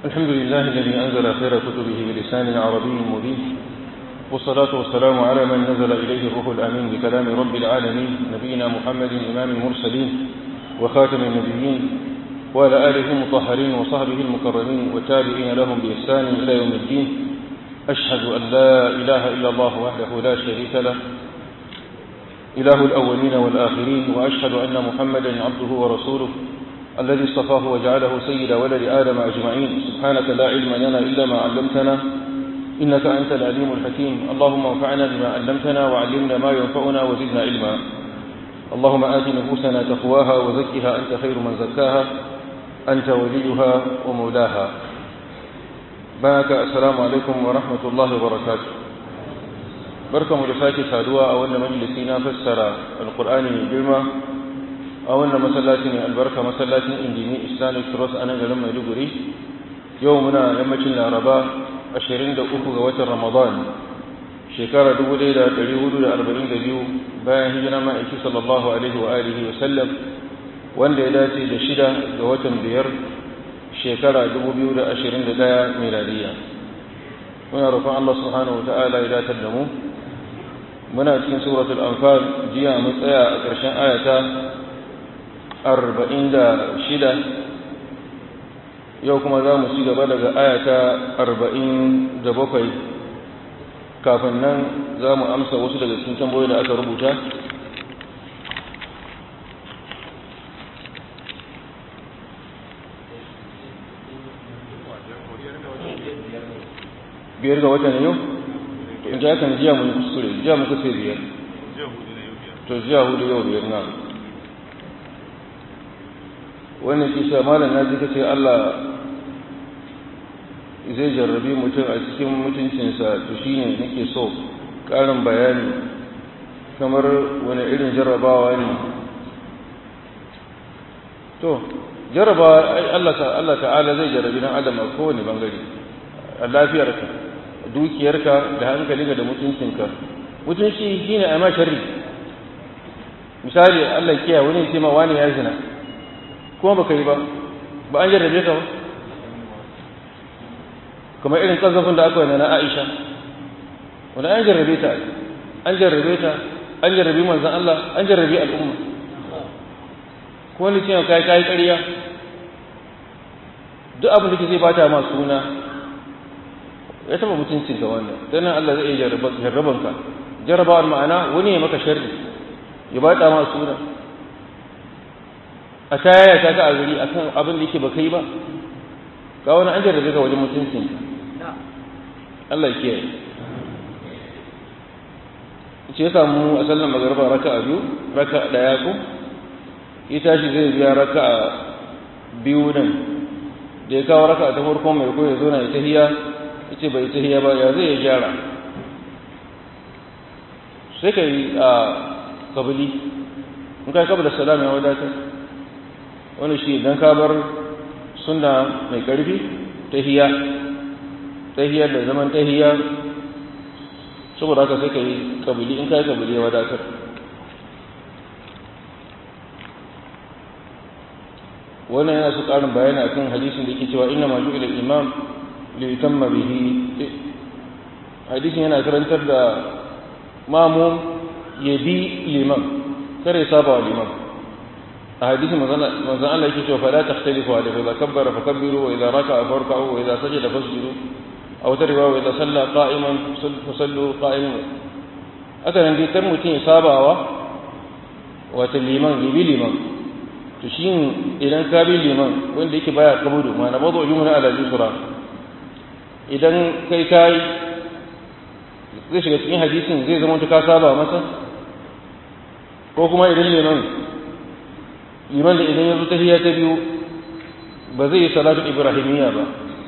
الحمد لله الذي أنزل خير كتبه بلسان عربي مبين والصلاة والسلام على من نزل إليه الروح الأمين بكلام رب العالمين نبينا محمد إمام المرسلين وخاتم النبيين وعلى آله المطهرين وصحبه المكرمين والتابعين لهم بإحسان إلى يوم الدين أشهد أن لا إله إلا الله وحده لا شريك له إله الأولين والآخرين وأشهد أن محمدا عبده ورسوله الذي اصطفاه وجعله سيد ولد آدم أجمعين سبحانك لا علم لنا إلا ما علمتنا إنك أنت العليم الحكيم اللهم انفعنا بما علمتنا وعلمنا ما ينفعنا وزدنا علما اللهم آت نفوسنا تقواها وزكها أنت خير من زكاها أنت وليها ومولاها بارك السلام عليكم ورحمة الله وبركاته بركة ملساكي سادوا أولا مجلسينا فسر القرآن من جرمة أولا مسلاتي من البركة مسلاتي إنديني إسلامي ترس أنا لما يلقري يومنا يمتن العرباء ashirin da uku ga watan Ramadan shekara dubu ɗaya da ɗari hudu da arba'in da biyu bayan hijira ma'aiki sallallahu alaihi wa alihi wa sallam wanda ya dace da shida ga watan biyar shekara dubu biyu da ashirin da ɗaya miladiya muna roƙon Allah subhanahu wa ta'ala ya datar da mu muna cikin suratul anfal jiya mun tsaya a ƙarshen ayata arba'in da shida yau kuma za mu ci gaba daga ayata arba'in da bakwai kafin nan za mu amsa wasu daga cikin tambayoyi da aka rubuta biyar ga watan yau in ta yakan jiya mun kuskure jiya mun kusa biyar to jiya hudu yau biyar na wannan kisa malam na ji kace Allah zai jarrabi mutum a cikin mutuncinsa to shine nake so ƙarin bayani kamar wani irin jarrabawa ne to jarrabawa Allah Allah ta'ala zai jarrabi dan adam a kowane bangare a lafiyarka dukiyarka da hankalinka da mutuncinka mutunci shine a ma sharri misali Allah kiyaye wani ya ce ma wani ya zina kuma baka yi ba ba an jarrabe ka ba kamar irin kazafin da aka yi na Aisha wanda an jarrabe ta an jarrabe ta an jarrabe manzon Allah an jarrabe al'umma ko wani cewa kai kai ƙarya duk abin da kike bata ma suna ya taba mutuncin ka wannan dan Allah zai jarraba jarraban ka jarrabawar ma'ana wani ya maka sharri ya bata ma suna a tayaya ta ga a gari akan abin da yake baka yi ba ga wani an jarrabe ka wajen mutuncin ka Allah ya kiyaye ce ya samu a sallan magarba raka a biyu raka ɗaya ko ya tashi zai biya raka a biyu nan da ya kawo raka ta farko mai ko ya zo na ya tahiya ya ce bai tahiya ba ya zai ya gyara sai ka yi a kabili in ka yi kabila salam ya wadatar wani shi idan ka bar suna mai ƙarfi tahiya tahiyar da zaman tahiya saboda haka sai ka yi kabili in ka yi kabili ya wadatar wannan yana su ƙarin bayani a kan hadisin da ke cewa ina maju ila imam litamma bihi hadisin yana karantar da mamu ya bi liman kare saba wa liman a hadisin manzan Allah yake cewa fala takhtalifu alaihi idza kabbara fakabbiru wa idza raka'a farka'u wa idza sajada fasjudu aw tarwa wa idza salla qa'iman fasallu qa'iman aka nan dai kar mutum ya sabawa wata liman ya bi liman to shi idan ka bi liman wanda yake baya kabudu ma na bazo jumla ala yusra idan kai kai zai shiga cikin hadisin zai zama ka saba masa ko kuma idan liman liman da idan ya zo tahiyya ta biyu ba zai yi salatu ibrahimiyya ba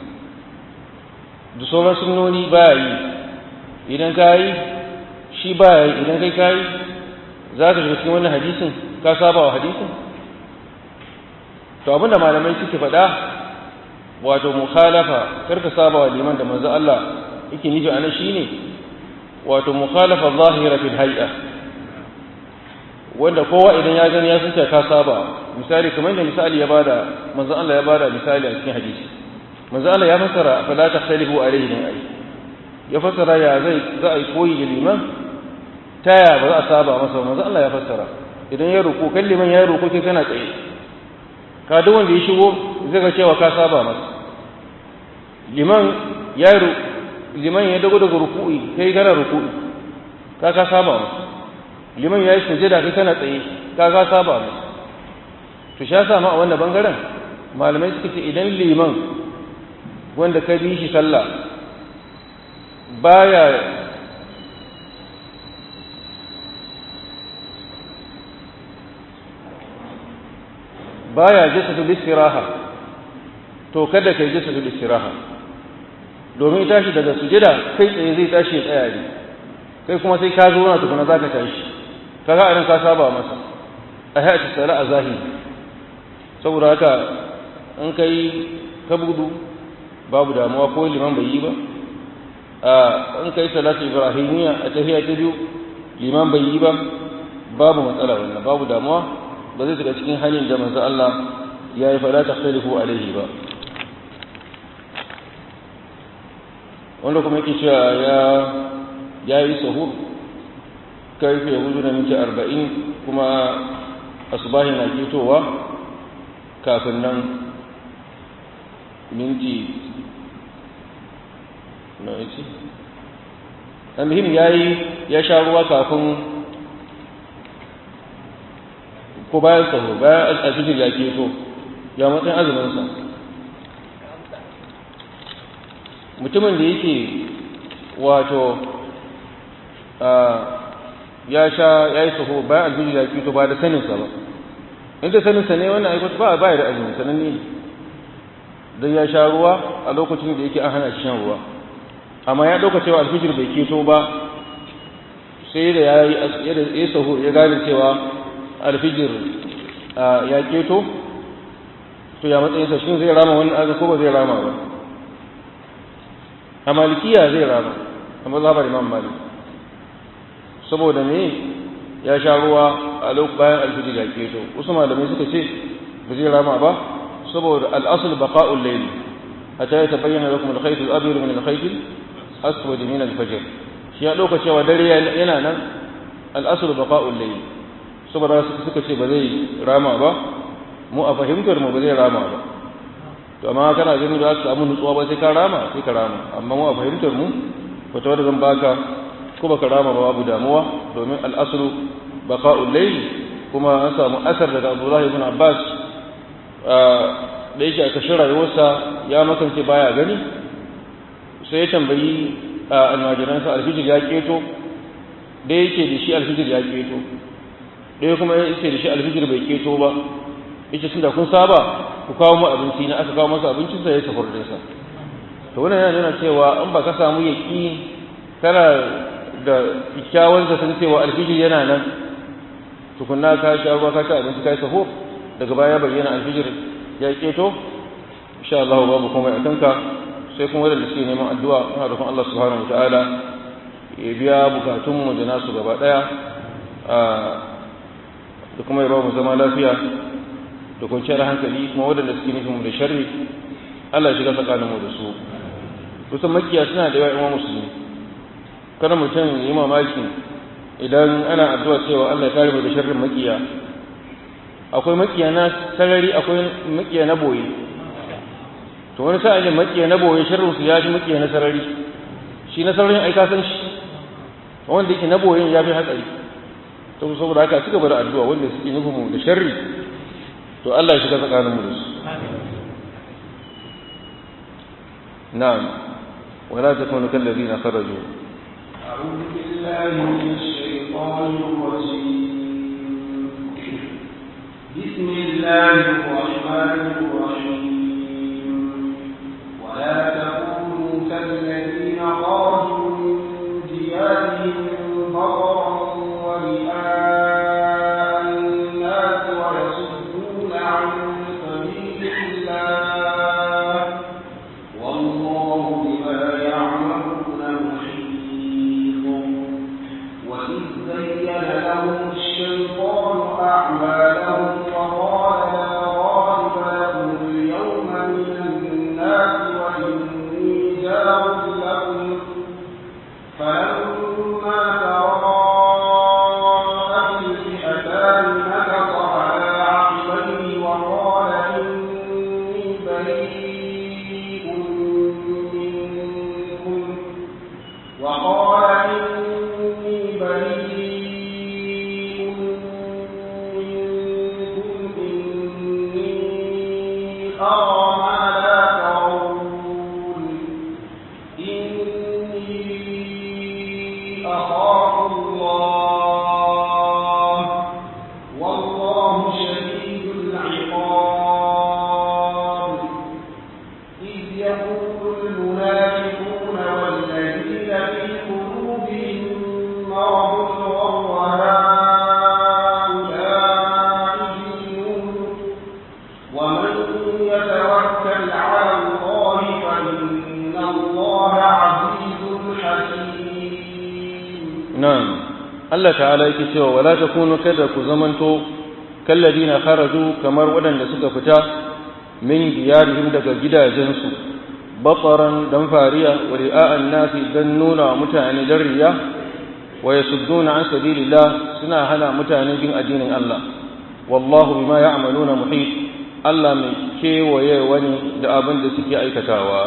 da sauran sunnoni baya yi idan ka yi shi baya yi idan kai ka yi za ka shiga cikin wannan hadisin ka saba wa hadisin to abinda malamai suke faɗa wato mukhalafa kar ka saba wa liman da manzo Allah yake nufi anan shine wato mukhalafa zahira fil hay'a wanda kowa idan ya gani ya sunta ka saba misali kamar da misali ya bada manzo Allah ya bada misali a cikin hadisi manzo Allah ya fassara fala takhtalifu alaihi din ai ya fassara ya zai za a yi koyi da liman taya ba za a saba masa manzo Allah ya fassara idan ya ruku kan liman ya ruku kai kana tsaye ka duk wanda ya shigo zai ga cewa ka saba masa liman ya liman ya dago daga ruku'i kai kana ruku'i ka ka saba masa liman ya yi sujada kai kana tsaye ka ka saba masa to sha sa ma a wannan bangaren malamai suka ce idan liman wanda ka bi shi sallah baya baya jasadul istiraha to kada kai jasadul istiraha domin tashi daga sujada kai tsaye zai tashi ya tsaya ne kai kuma sai ka zo na tukuna zaka tashi kaga idan ka saba masa a hayati sala a zahiri saboda haka in kai ka budu babu damuwa ko liman bai yi ba a in kai salatu ibrahimiyya a tahiyya ta biyu liman bai yi ba babu matsala wannan babu damuwa ba zai shiga cikin hanyar da manzo Allah ya yi fada takhtalifu alaihi ba wanda kuma yake cewa ya ya yi sahur karfe hudu da minti arba'in kuma asubahi na ketowa kafin nan minti na yace almuhim ya yi ya sha ruwa kafin ko bayan saho bayan alfijir ya keto ya matsayin azuminsa mutumin da yake wato ya sha ya yi saho bayan alfijir ya keto ba da saninsa ba inda saninsa ne wannan aikata ba ba da azumi sananne ne don ya sha ruwa a lokacin da yake an hana shi shan ruwa amma ya ɗauka cewa alfijir bai keto ba sai da ya yi saho ya gane cewa alfijir ya keto to ya matsayinsa shi zai rama wani aga ko ba zai rama ba a malikiya zai rama a mazhabar imam malik saboda me ya sha ruwa a lokacin bayan alfijir ya keto wasu malamai suka ce ba zai rama ba saboda al'asul baqa'ul layl hatta ya tabayyana lakum al-khayt al-abyad min al-khayt al-aswad min al-fajr shi ya dauka cewa dare yana nan al-asul baqa'ul layl saboda suka ce ba zai rama ba mu a fahimtar mu ba zai rama ba to amma kana ganin da su samu nutsuwa ba sai ka rama sai ka rama amma mu a fahimtar mu fata wadda zan baka ko baka rama ba babu damuwa domin al'asru baqa'ul layl kuma an samu asar daga Abdullah ibn Abbas da yake a kashin rayuwarsa ya makance baya gani sai ya tambayi almajiransa alfijir ya keto da yake da shi alfijir ya keto ɗaya kuma ya ce da shi alfijir bai keto ba yace tunda kun saba ku kawo mu abinci na aka kawo masa abincin sa ya safar da sa to wannan yana nuna cewa in ba ka samu yaki kana da kikkiawan zaton cewa alfijir yana nan tukunna ka sha ruwa ka ci abinci ka yi safo daga baya bayyana alfijir ya keto insha Allah babu komai a kanka sai kuma wadanda suke neman addu'a muna roƙon Allah subhanahu wataala ya biya bukatunmu da nasu gaba daya da kuma ya ba mu zama lafiya da kwanciyar hankali kuma waɗanda suke nufin mu da sharri Allah ya shiga tsakanin mu da su kusan makiya suna da yawa imam musulmi kada mutum yi mamaki idan ana addu'a cewa Allah ya kare mu da sharrin makiya akwai makiya na sarari akwai makiya na boye to wani sa'ilin makiya na boye sharrin su ya fi makiya na sarari shi na sararin ai ka san shi wanda yake na boyen ya fi hatsari to saboda haka suka bar addu'a wanda suke nufin mu da sharri to Allah ya shiga tsakanin mu da su na'am wala takunu kal ladina kharaju أعوذ بالله من الشيطان الرجيم بسم الله الرحمن الرحيم ولا تكونوا كالذين خرجوا من ديارهم بطرا ورئاء الناس ويصدون عن سبيل الله والله بما يعملون محيط وإذ زين لهم الشيطان أعمالهم وقال لا غالب لكم يقول المنافقون والذين في قلوبهم مرض غر هؤلاء دينهم ومن يتوكل على الله فإن الله عزيز حكيم na'am Allah ta'ala yake cewa wala takunu kada ku zamanto kalladina kharaju kamar waɗanda suka fita min diyarihim daga gidajensu bataran dan fariya wa ri'a'an nasi dan nuna mutane dan riya wa yasudduna an sabilillah suna hana mutane bin addinin Allah wallahu bima ya'maluna muhit Allah mai kewaye wani da abin da suke aikatawa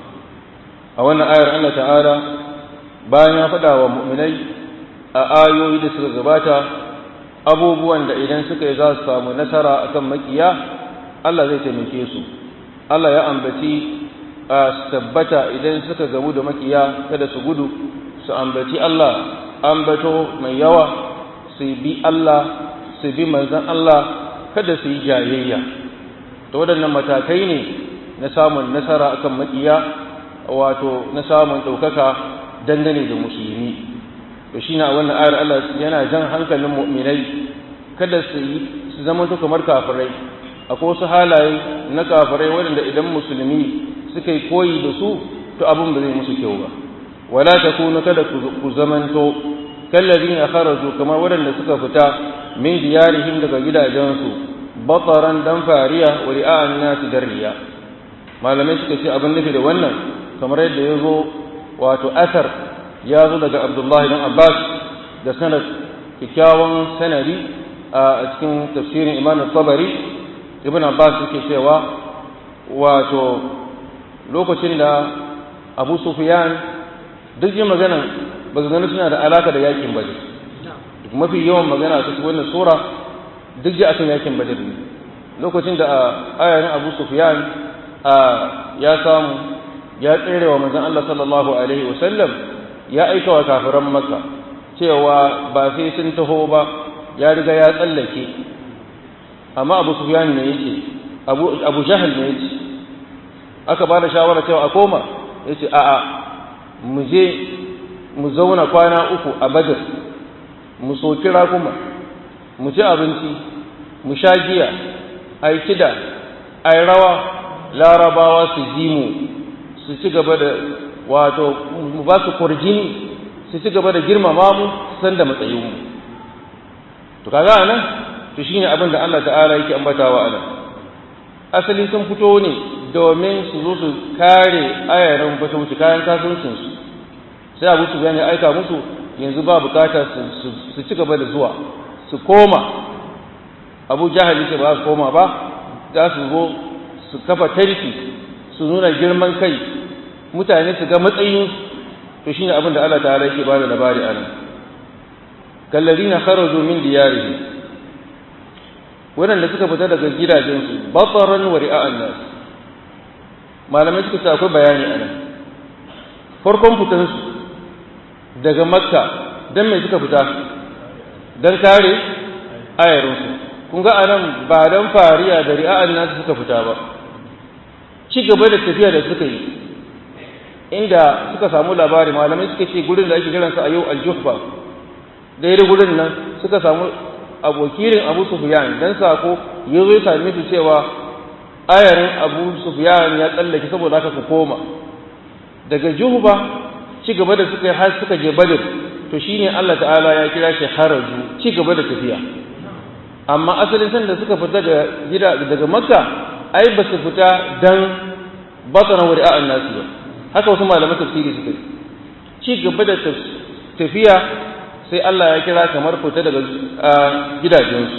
a wannan ayar Allah ta'ala bayan ya faɗa wa mu'minai a ayoyi da suka gabata abubuwan da idan suka yi za su samu nasara akan makiya Allah zai taimake su Allah ya ambaci a su tabbata idan suka gamu da makiya kada su gudu su ambaci Allah ambato mai yawa su bi Allah su bi manzan Allah kada su yi jayayya to waɗannan matakai ne na samun nasara akan makiya wato na samun ɗaukaka dangane da musulmi to shi na wannan ayar Allah yana jan hankalin mu'minai kada su yi su zama to kamar kafirai akwai wasu halaye na kafirai waɗanda idan musulmi suka yi koyi da su to abin ba zai musu kyau ba wala takunu kada ku zamanto kallazina kharaju kamar waɗanda suka fita min diyarihim daga gidajensu bataran dan fariya wa ri'a'an nasi darriya malamai suka ce abin nufi da wannan kamar yadda ya zo wato asar ya zo daga abdullahi dan abbas da sanad kyakkyawan sanadi a cikin tafsirin imam tabari ibn abbas yake cewa wato lokacin da abu sufyan duk yin magana maganganu suna da alaka da yakin badr mafi yawan magana a cikin wannan sura duk ji akan yakin badr ne lokacin da ayarin abu sufyan ya samu ya tsere wa manzon Allah sallallahu alaihi wasallam ya aika wa kafiran makka cewa ba sai sun taho ba ya riga ya tsallake amma abu sufyan ne yake abu abu jahal ne yake aka ba da shawara cewa a koma yace a'a mu je mu zauna kwana uku a badr mu soki rakuma mu ci abinci mu sha giya a yi kida a yi rawa larabawa su ji mu su ci gaba da wato mu ba su kurjini su ci gaba da girmama mu san da matsayinmu to kaga nan to shine abin da Allah ta'ala yake ambatawa anan asali sun fito ne domin su zo su kare ayarin fatauci kayan kasuwancin su sai abu su ya aika musu yanzu ba bukata su ci gaba da zuwa su koma abu jahali ce ba su koma ba za su zo su kafa tarki su nuna girman kai mutane su ga matsayin to shine abin da Allah ta'ala yake bada labari a nan kallazina kharaju min diyarihim waɗanda suka fita daga gidajensu bataran wa ri'a'an nas malamai suka ce akwai bayani a nan farkon fitansu daga makka dan me suka fita dan kare ayarinsu kun ga anan ba dan fariya da ri'a'an nas suka fita ba ci gaba da tafiya da suka yi inda suka samu labari malamai suka ce gurin da ake kiransa a yau aljuhba daidai gurin nan suka samu abokirin abu sufyan dan sako ya zo ya same su cewa ayarin abu sufyan ya tsallake saboda haka ku koma daga juhba ci gaba da suka yi har suka je badr to shine Allah ta'ala ya kira shi haraju ci gaba da tafiya amma asalin san da suka fita daga gida daga makka ai ba su fita dan batana wa ri'a'an nasu ba haka wasu malaman tafsiri suka yi ci gaba da tafiya sai Allah ya kira kamar fita daga gidajensu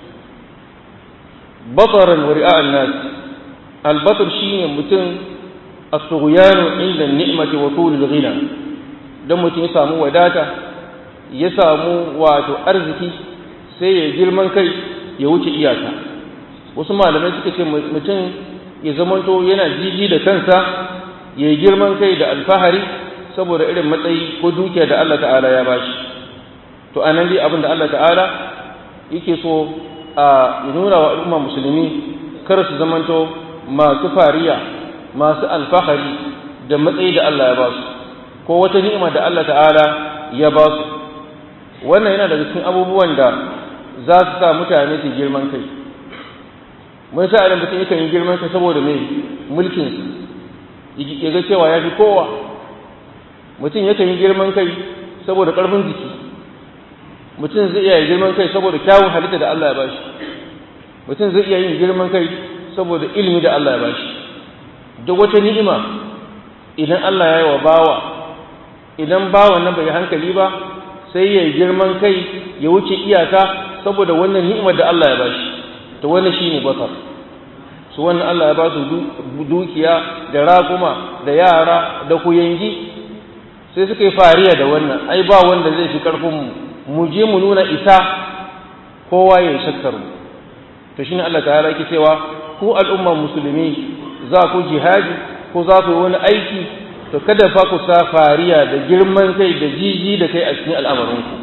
bataran wa ri'a'an nas albatar shine mutum as-sughyanu inda ni'mati wa tulul ghina dan mutum ya samu wadata ya samu wato arziki sai ya girman kai ya wuce iyaka wasu malamai suka ce mutum ya zamanto yana jiji da kansa ya yi girman kai da alfahari saboda irin matsayi ko dukiya da Allah ta'ala ya bashi to a nan dai abin da Allah ta'ala yake so a nuna wa al'umma musulmi kar su zamanto masu fariya masu alfahari da matsayi da Allah ya ba su ko wata ni'ima da Allah ta'ala ya ba su wannan yana daga cikin abubuwan da za su sa mutane su girman kai mun sa idan mutum yakan yi girman kai saboda mai mulkin ya ga cewa ya fi kowa mutum yakan yi girman kai saboda ƙarfin jiki mutum zai iya yin girman kai saboda kyawun halitta da Allah ya bashi mutum zai iya yin girman kai saboda ilimi da Allah ya bashi duk wata ni'ima idan Allah ya yi wa bawa idan bawan nan bai hankali ba sai ya yi girman kai ya wuce iyaka saboda wannan ni'imar da Allah ya bashi to wannan shine basar su wannan Allah ya ba su dukiya da raguma da yara da kuyangi sai suka yi fariya da wannan ai ba wanda zai fi karfin mu mu je mu nuna isa kowa ya shakkar mu to shine Allah ta'ala yake cewa ku al'umma musulmi za ku jihadi ko za ku yi wani aiki to kada fa ku sa fariya da girman kai da jiji da kai a cikin al'amarinku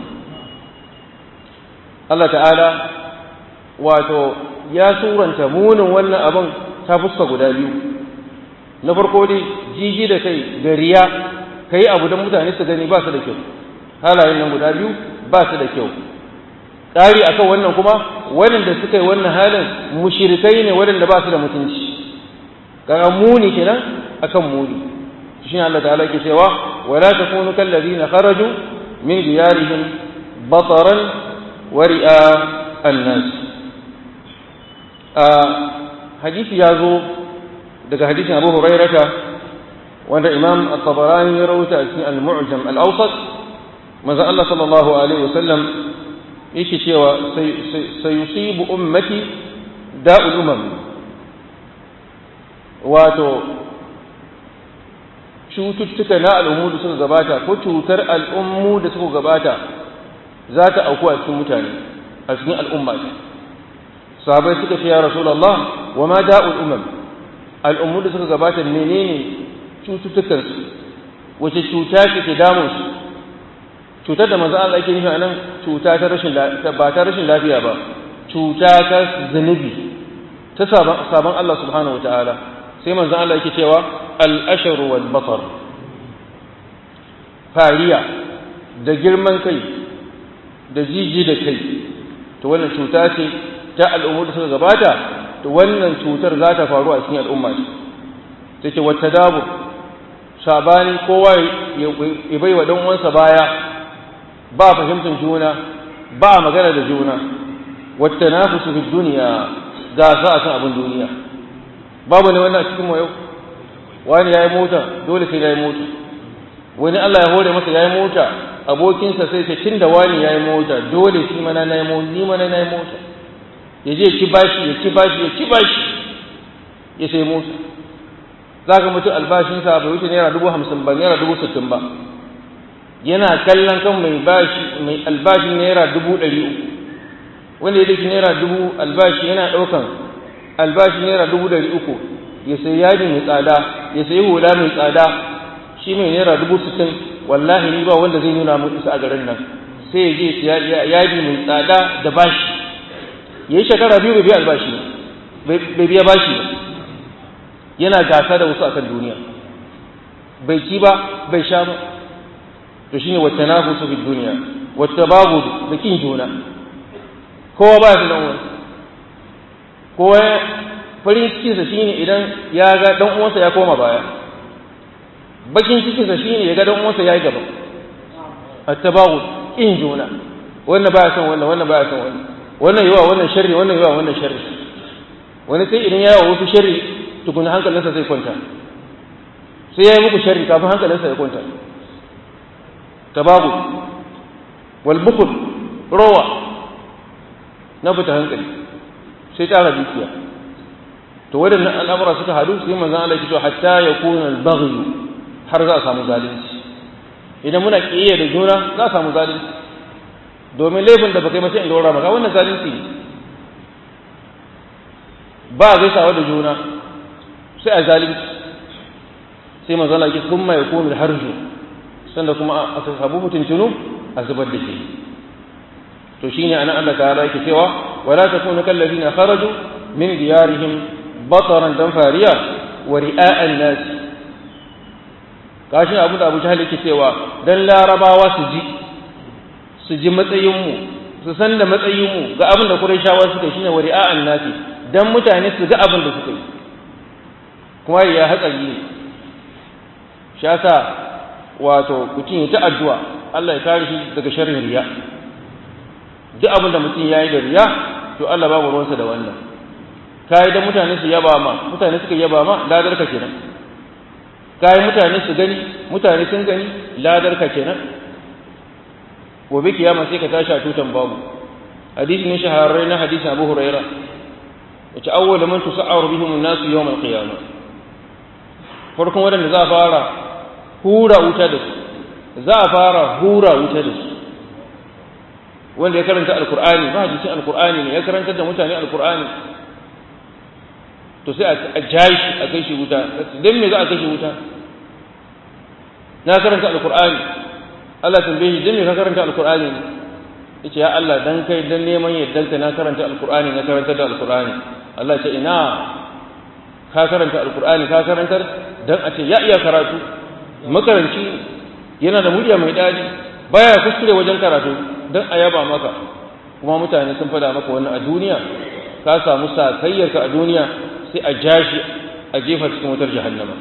Allah ta'ala wato ya suranta munin wannan abin ta fuska guda biyu na farko dai jiji da kai da riya ka yi abu don mutane su gani ba su da kyau halayen nan guda biyu ba su da kyau ƙari akan wannan kuma waɗanda suka yi wannan halin mushirikai ne waɗanda ba su da mutunci kaga muni kenan akan muni shi Allah ta'ala ke cewa wala takunu kal ladina kharaju min diyarihim bataran wa ri'a an-nas a hadisi ya zo daga hadisin Abu Hurairata wanda Imam At-Tabarani ya rawaita a cikin Al-Mu'jam Al-Awsat manzo Allah sallallahu alaihi wasallam yake cewa sayusibu ummati da'ul umam wato cututtuka na al'ummu da suka gabata ko cutar al'ummu da suka gabata za ta auku a cikin mutane a cikin al'umma sahabai suka ce ya rasulullah wa ma da'ul umam al'ummu da suka gabata menene cututtukansu wace cuta ce ke damun su cutar da manzo Allah yake nufi a nan cuta ta rashin ba ta rashin lafiya ba cuta ta zunubi ta sabon Allah subhanahu wataala sai manzo Allah yake cewa al-ashar wal basar fariya da girman kai da jiji da kai to wannan cuta ce ta al'ummar da suka gabata to wannan cutar za ta faru a cikin al'umma ce take wata dabu sabani kowa ya bai wa dan uwansa baya ba fahimtar juna ba magana da juna wata nafusu fi duniya gasa a kan abin duniya babu ne wannan a cikin mu yau wani ya yi mota dole sai ya yi mota wani Allah ya hore masa ya yi mota abokinsa sai ce tun da wani ya yi mota dole shi mana na yi mota ni mana na yi mota ya je ci bashi ya ci bashi ya ci bashi ya sai mota za ka mutu albashinsa bai wuce naira dubu hamsin ba naira dubu sittin ba yana kallon kan mai bashi mai albashin naira dubu ɗari uku wanda ya daki naira dubu albashi yana ɗaukan albashi naira dubu ɗari uku ya sayi yadi mai tsada ya sayi hula mai tsada shi mai naira dubu sittin wallahi ni ba wanda zai nuna mun isa a garin nan sai ya je siya yadi mai tsada da bashi ya yi shekara biyu bai biya albashi bai biya bashi ba yana gasa da wasu akan duniya bai ci ba bai sha ba to shine wata nafusu fi duniya wata babu da kin juna kowa ba ya dan kowa farin cikinsa shine idan ya ga dan uwansa ya koma baya bakin cikinsa shine ya ga dan uwansa ya yi gaba at-tabaghud in juna wannan baya son wannan wannan baya son wannan wannan yawa wannan sharri wannan yawa wannan sharri wani sai idan yawa wasu sharri tukuna hankalinsa zai kwanta sai ya yi muku sharri kafin hankalinsa ya kwanta tabaghud wal bukhl rawa na fita hankali sai tara dukiya to waɗannan al'amura suka haɗu sai manzon Allah ya ce hatta yakuna al-baghy har za a samu zalunci idan muna kiyaye da juna za a samu zalunci domin laifin da baka yi masa in dora maka wannan zalunci ne ba a gaisawa da juna sai a zalunci sai manzon Allah ya ce kuma yakunu al-harju sanda kuma aka samu mutuncinu a zubar da shi to shine anan Allah ta'ala yake cewa wala takunu kal ladina kharaju min diyarihim bataran dan fariya wa ri'a'an nas kashin abu da Abu Jahl yake cewa dan larabawa su ji su ji matsayin mu su san da matsayin mu ga abin da Qurayshawa suka shine wa ri'a'an nas dan mutane su ga abin da suka yi kuma ya hatsari ne shi yasa wato mutum ya ta addu'a Allah ya kare shi daga sharrin riya duk abin da mutum ya yi da riya to Allah babu ruwansa da wannan kayi da mutane su yaba ma mutane suka yaba ma ladar ka kenan kayi mutane su gani mutane sun gani ladar ka kenan gobe kiyama sai ka tashi a tutan babu hadisi ne shahararre na hadisin Abu Huraira yace awwalu man tusa'aru bihim an-nas yawm al-qiyamah farkon wadanda za a fara hura wuta da su za a fara hura wuta da su wanda ya karanta alkur'ani ba hadisin alkur'ani ne ya karanta da mutane alkur'ani to sai a jashi a kai shi wuta don me za a kai shi wuta na karanta alkur'ani Allah tambaye shi don me ka karanta alkur'ani ne yace ya Allah dan kai dan neman yaddanka na karanta alkur'ani na karanta da alkur'ani Allah ce ina ka karanta alkur'ani ka karantar dan a ce ya iya karatu makaranci yana da murya mai daɗi baya kuskure wajen karatu don a yaba maka kuma mutane sun fada maka wannan a duniya ka samu sakayyarka a duniya sai a jashi a jefa cikin wutar jahannama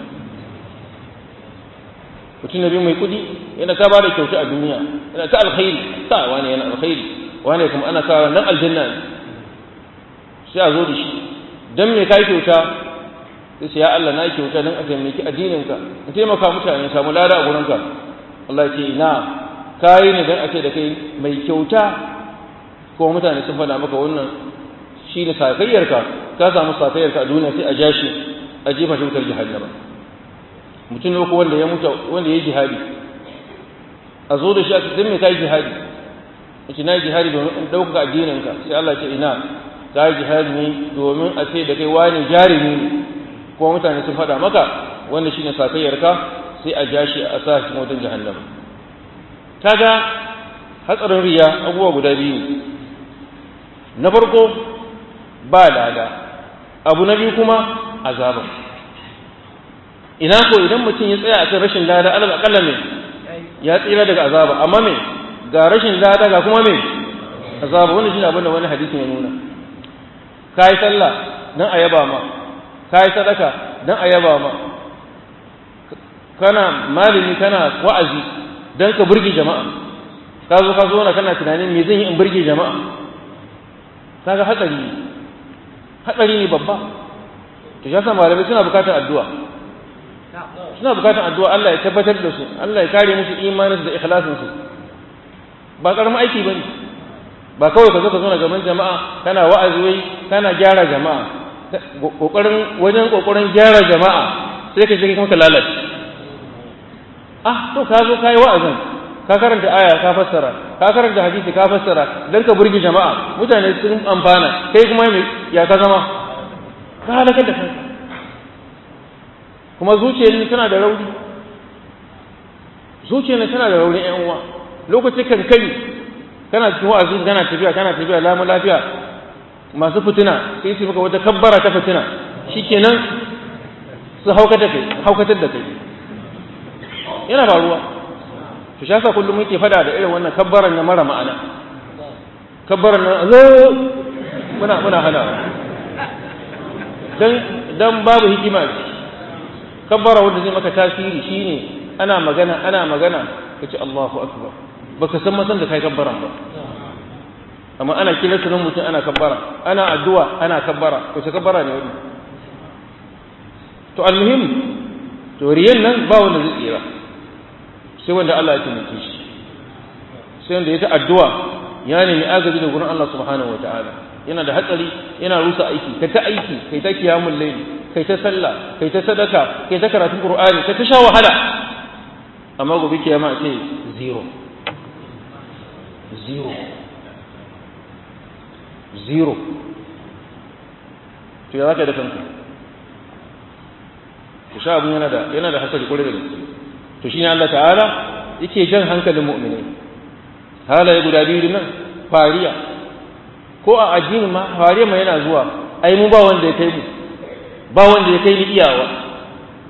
mutum na biyu mai kudi yana ta bada kyauta a duniya yana ta alkhairi ta wane yana alkhairi wane kuma ana sa nan aljanna ne sai a zo da shi dan me kai kyauta sai ce ya Allah na kyauta dan a taimaki addininka in taimaka mutane samu lada a gurinka Allah ya ce ina kayi ne don a ce da kai mai kyauta ko mutane sun faɗa maka wannan shi ne sakayyarka ka samu sakayyarka a duniya sai a ja shi a jefa shi wutar jihannama mutum ne ko wanda ya mutu wanda ya yi jihadi a zo da shi a cikin mai kai jihadi yace na yi jihadi domin in ɗaukaka addininka sai Allah ce ina ka yi jihadi ne domin a ce da kai wani jarumi ne ko mutane sun faɗa maka wanda shi ne sakayyarka sai a ja shi a sa shi wutar jihannama kaga hatsarin riya abubuwa guda biyu na farko ba lada abu na biyu kuma azaba ina ko idan mutum ya tsaya a kan rashin lada alal akalla me ya tsira daga azaba amma me ga rashin lada ga kuma me azaba wannan shine abin da wani hadisi ya nuna kai sallah dan ayaba ma kai sadaka dan ayaba ma kana malami kana wa'azi don ka burge jama'a ka zo ka zo na kana tunanin me zan yi in burge jama'a kaga hatsari ne hatsari ne babba to ya sa malamai suna bukatar addu'a suna bukatar addu'a Allah ya tabbatar da su Allah ya kare musu imanin da ikhlasin su ba karamin aiki bane ba kawai ka zo ka zo na gaban jama'a kana wa'azi wai kana gyara jama'a kokarin wajen kokarin gyara jama'a sai ka je kuma ka lalace ah to ka zo kai wa'azin ka karanta aya ka fassara ka karanta hadisi ka fassara dan ka burge jama'a mutane sun amfana kai kuma ya ka zama ka halakar da kanka kuma zuciyar ni tana da rauni zuciyar ni tana da rauni ƴan uwa lokacin kankani kana cikin wa'azi kana tafiya kana tafiya lamu lafiya masu fitina sai su maka wata kabbara ta fitina shikenan su haukatar da kai haukatar da kai yana faruwa to shi yasa kullum muke fada da irin wannan kabbaran na mara ma'ana kabbaran na Allah muna muna hana dan dan babu hikima kabbara wanda zai maka tasiri shine ana magana ana magana kace Allahu akbar baka san masan da kai kabbaran ba amma ana kira sunan mutum ana kabbara ana addu'a ana kabbara to kabbara ne wani to almuhim to riyan nan ba wanda zai tsira sai wanda Allah ya taimake shi sai wanda ya ta addu'a ya nemi agaji da gurin Allah subhanahu ta'ala yana da hatsari yana rusa aiki kai ta aiki kai ta kiyamul layli kai ta sallah kai ta sadaka kai ta karatun qur'ani kai ta sha wahala amma gobe kiyama ce zero zero zero to ya zaka da kanka to sha abun yana da yana da hasari kwarai da gaske to shine Allah ta'ala yake jan hankalin mu'minai halaye guda biyu nan fariya ko a addini ma fariya ma yana zuwa ai mu ba wanda ya kai mu ba wanda ya kai ni iyawa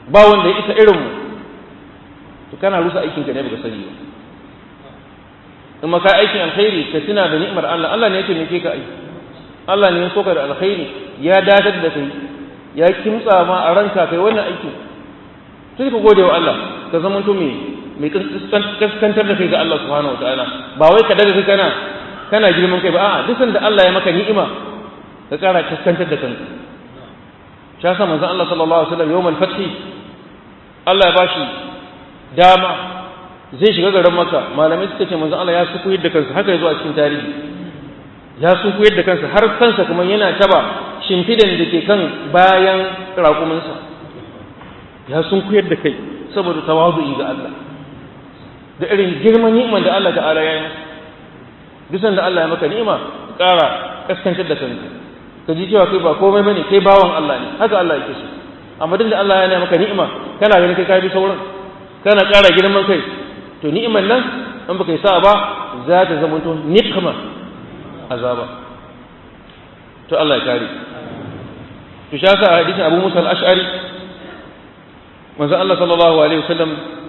ba wanda ya isa irin mu to kana rusa aikin ka ne baka sani ba in ma ka aikin alkhairi ka tuna da ni'imar Allah Allah ne ya taimake ka ai Allah ne ya soka da alkhairi ya datar da kai ya kimtsa ma a ranka kai wannan aiki sai ka gode wa Allah ka zama to mai mai kaskantar da kai ga Allah subhanahu wataala ba wai ka daga kai kana kana girman kai ba a'a duk sanda Allah ya maka ni'ima ka kara kaskantar da kanka shi yasa manzon Allah sallallahu alaihi wasallam yawmal fathi Allah ya bashi dama zai shiga garin Makka malamai suka ce manzon Allah ya suku yadda kansa haka yazo a cikin tarihi ya suku yadda kansa har kansa kuma yana taba shimfidan da ke kan bayan raƙuminsa ya sunku yadda kai saboda tawazu'i ga Allah da irin girman ni'imar da Allah ta'ala ya yi bisan da Allah ya maka ni'ima ƙara kaskantar da kanka ka ji cewa kai ba komai bane kai bawan Allah ne haka Allah yake so amma duk da Allah ya maka ni'ima kana ganin kai ka bi sauran kana ƙara girman kai to ni'imar nan in baka yi sa ba za ta zama to nikma azaba to Allah ya kare to shi yasa hadisin Abu Musa al-Ash'ari manzo Allah sallallahu alaihi wasallam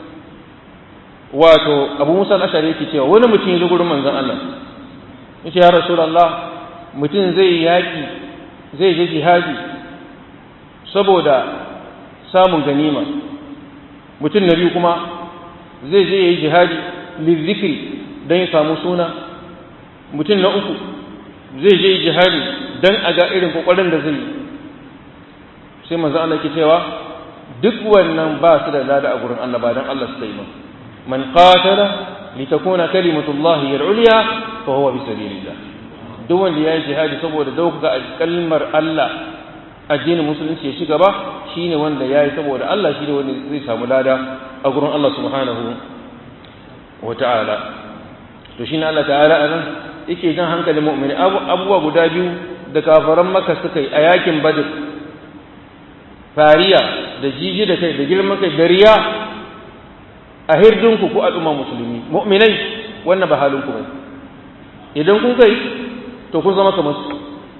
wato Abu Musa al-Ash'ari yake cewa wani mutum ya zo gurin manzon Allah yace ya Rasulullah mutum zai yaki zai je jihadi saboda samun ganima mutum na biyu kuma zai je yayi jihadi lizikri dan ya samu suna mutum na uku zai je jihadi dan a ga irin kokarin da zai yi sai manzo Allah ke cewa duk wannan ba su da lada a gurin Allah ba dan Allah su yi ba man qatala litakuna kalimatullahi hiya al-ulya fa huwa bi sabilillah duk wanda yayi jihadi saboda dauka kalmar Allah addinin musulunci ya shiga ba shine wanda yayi saboda Allah shine wanda zai samu lada a gurin Allah subhanahu wa ta'ala to shine Allah ta'ala anan yake jan hankalin mu'mini abubuwa guda biyu da kafaran maka suka yi a yakin badr fariya da jiji da kai da girman kai da riya a hirdinku ku al'umma musulmi mu'minai wannan ba halinku ba idan kun kai to kun zama kamar su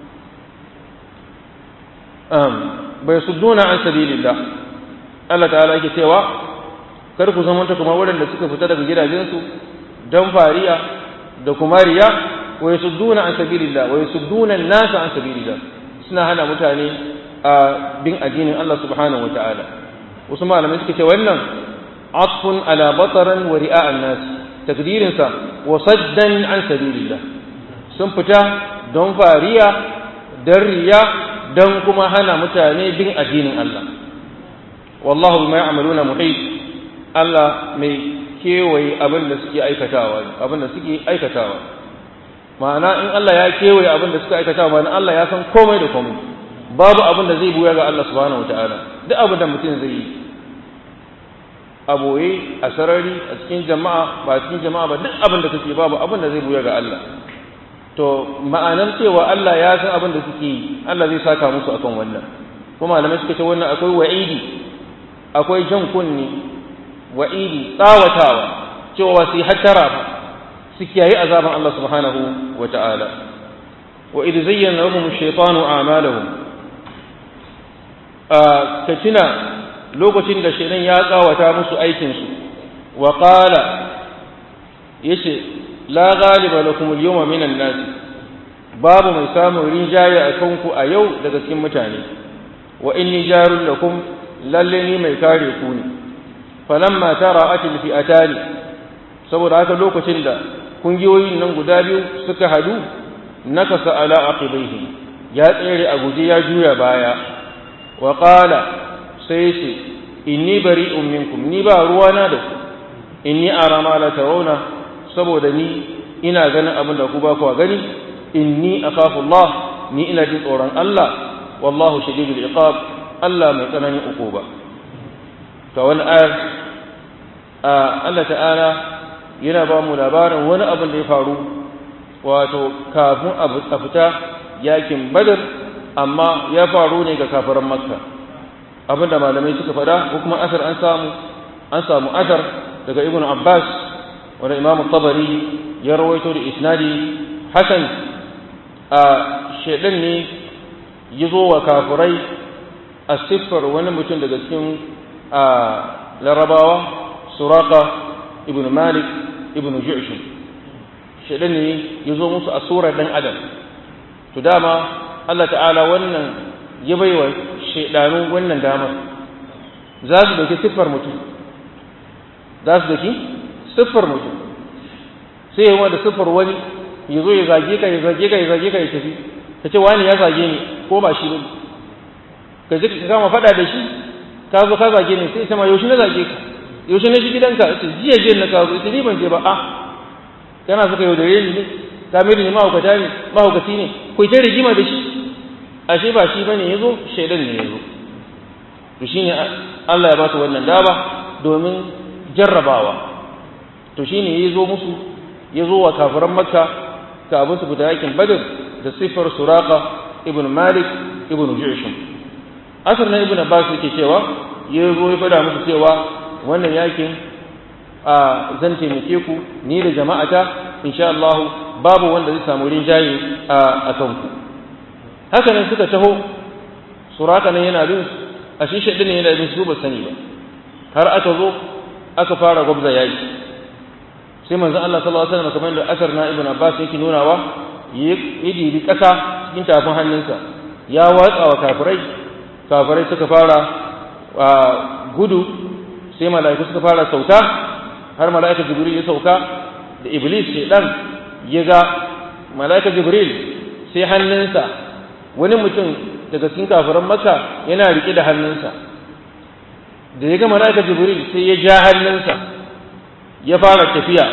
bai sudduna an sabilillah Allah ta'ala yake cewa kar ku zama ta kamar waɗanda suka fita daga gidajensu don fariya da kuma riya wa yasudduna an sabilillah wa yasudduna an-nasa an sabilillah suna hana mutane a bin addinin Allah subhanahu wataala wasu malamai suka ce wannan atfun ala bataran wa ri'a an-nas takdirin sa wa saddan an sabilillah sun fita don fariya dan riya dan kuma hana mutane bin addinin Allah wallahu bima ya'maluna muhit Allah mai kewaye abin da suke aikatawa abin da suke aikatawa ma'ana in Allah ya kewaye abin da suke aikatawa ma'ana Allah ya san komai da komai babu abin da zai buya ga Allah subhanahu wataala duk abin da mutum zai yi a boye a sarari a cikin jama'a ba cikin jama'a ba duk abin da kake babu abin da zai buya ga Allah to ma'anar cewa Allah ya san abin da suke yi Allah zai saka musu akan wannan kuma malamai suka ce wannan akwai wa'idi akwai jan kunni wa'idi tsawatawa cewa su yi hattara ba su kiyaye azaban Allah subhanahu wa ta'ala wa idh zayyana lahum ash-shaytanu a'malahum ka tuna lokacin da shaitan ya tsawata musu aikin su wa qala yace la ghaliba lakum al-yawma minan nas babu mai samun rinjaye a kanku a yau daga cikin mutane wa inni jarul lakum lalle ni mai kare ku ne falamma tara'atil fi'atani saboda haka lokacin da kungiyoyin nan guda biyu suka hadu nakasa ala aqibaihi ya tsere a guje ya juya baya wa qala sai ce inni bari'un minkum ni ba ruwana da ku inni ara ma la tarawna saboda ni ina ganin abin da ku ba ku gani inni akhafu Allah ni ina jin tsoron Allah wallahu shadidul iqab Allah mai tsananin ukuba to wani ayar Allah ta'ala yana ba mu labarin wani abin da ya faru wato kafin a fita yakin badar amma ya faru ne ga kafiran makka abin da malamai suka faɗa ko kuma asar an samu an samu asar daga ibn abbas wanda imam tabari ya rawaito da isnadi hasan a shaidan ne ya zo wa kafirai a siffar wani mutum daga cikin a larabawa suraka ibn malik ibn ju'shum shaidan ne ya zo musu a surar dan adam to dama Allah ta'ala wannan ya baiwa shaidanu wannan damar za su dauki siffar mutum za su dauki siffar mutum sai yawa da siffar wani ya zo ya zage ka ya zage ka ya zage ka ya tafi ka ce wani ya zage ni ko ba shi bane ka ji ka kama faɗa da shi ka zo ka zage ni sai sama yaushe na zage ka yaushe na shi gidanka ce jiya jiya na kawo ita ni ban je ba a kana suka yaudare ni ne ka mai ni mahaukata ne mahaukaci ne ku ta rigima da shi ashe ba shi bane yazo shaidan ne yazo to shine Allah ya ba su wannan daba domin jarrabawa to shine yazo musu yazo wa kafiran makka kafin su fita yakin badr da sifar suraka ibn malik ibn ju'shum asar na ibn abbas yake cewa yazo ya fada musu cewa wannan yakin a zan taimake ku ni da jama'ata insha Allah babu wanda zai samu rinjaye a kanku haka nan suka taho suraka nan yana bin a shi shaɗin ne yana bin su ba sani ba har aka zo aka fara gwabza yaki sai manzon Allah sallallahu alaihi wasallam kamar da asar na ibn Abbas yake nunawa ya dibi ƙasa cikin tafin hannunsa ya watsa wa kafirai kafirai suka fara gudu sai mala'iku suka fara sauka har mala'ika jibril ya sauka da iblis shaidan ya ga mala'ika jibril sai hannunsa wani mutum daga cikin kafiran maka yana rike da hannunsa da ya ga mala'ika jibril sai ya ja hannunsa ya fara tafiya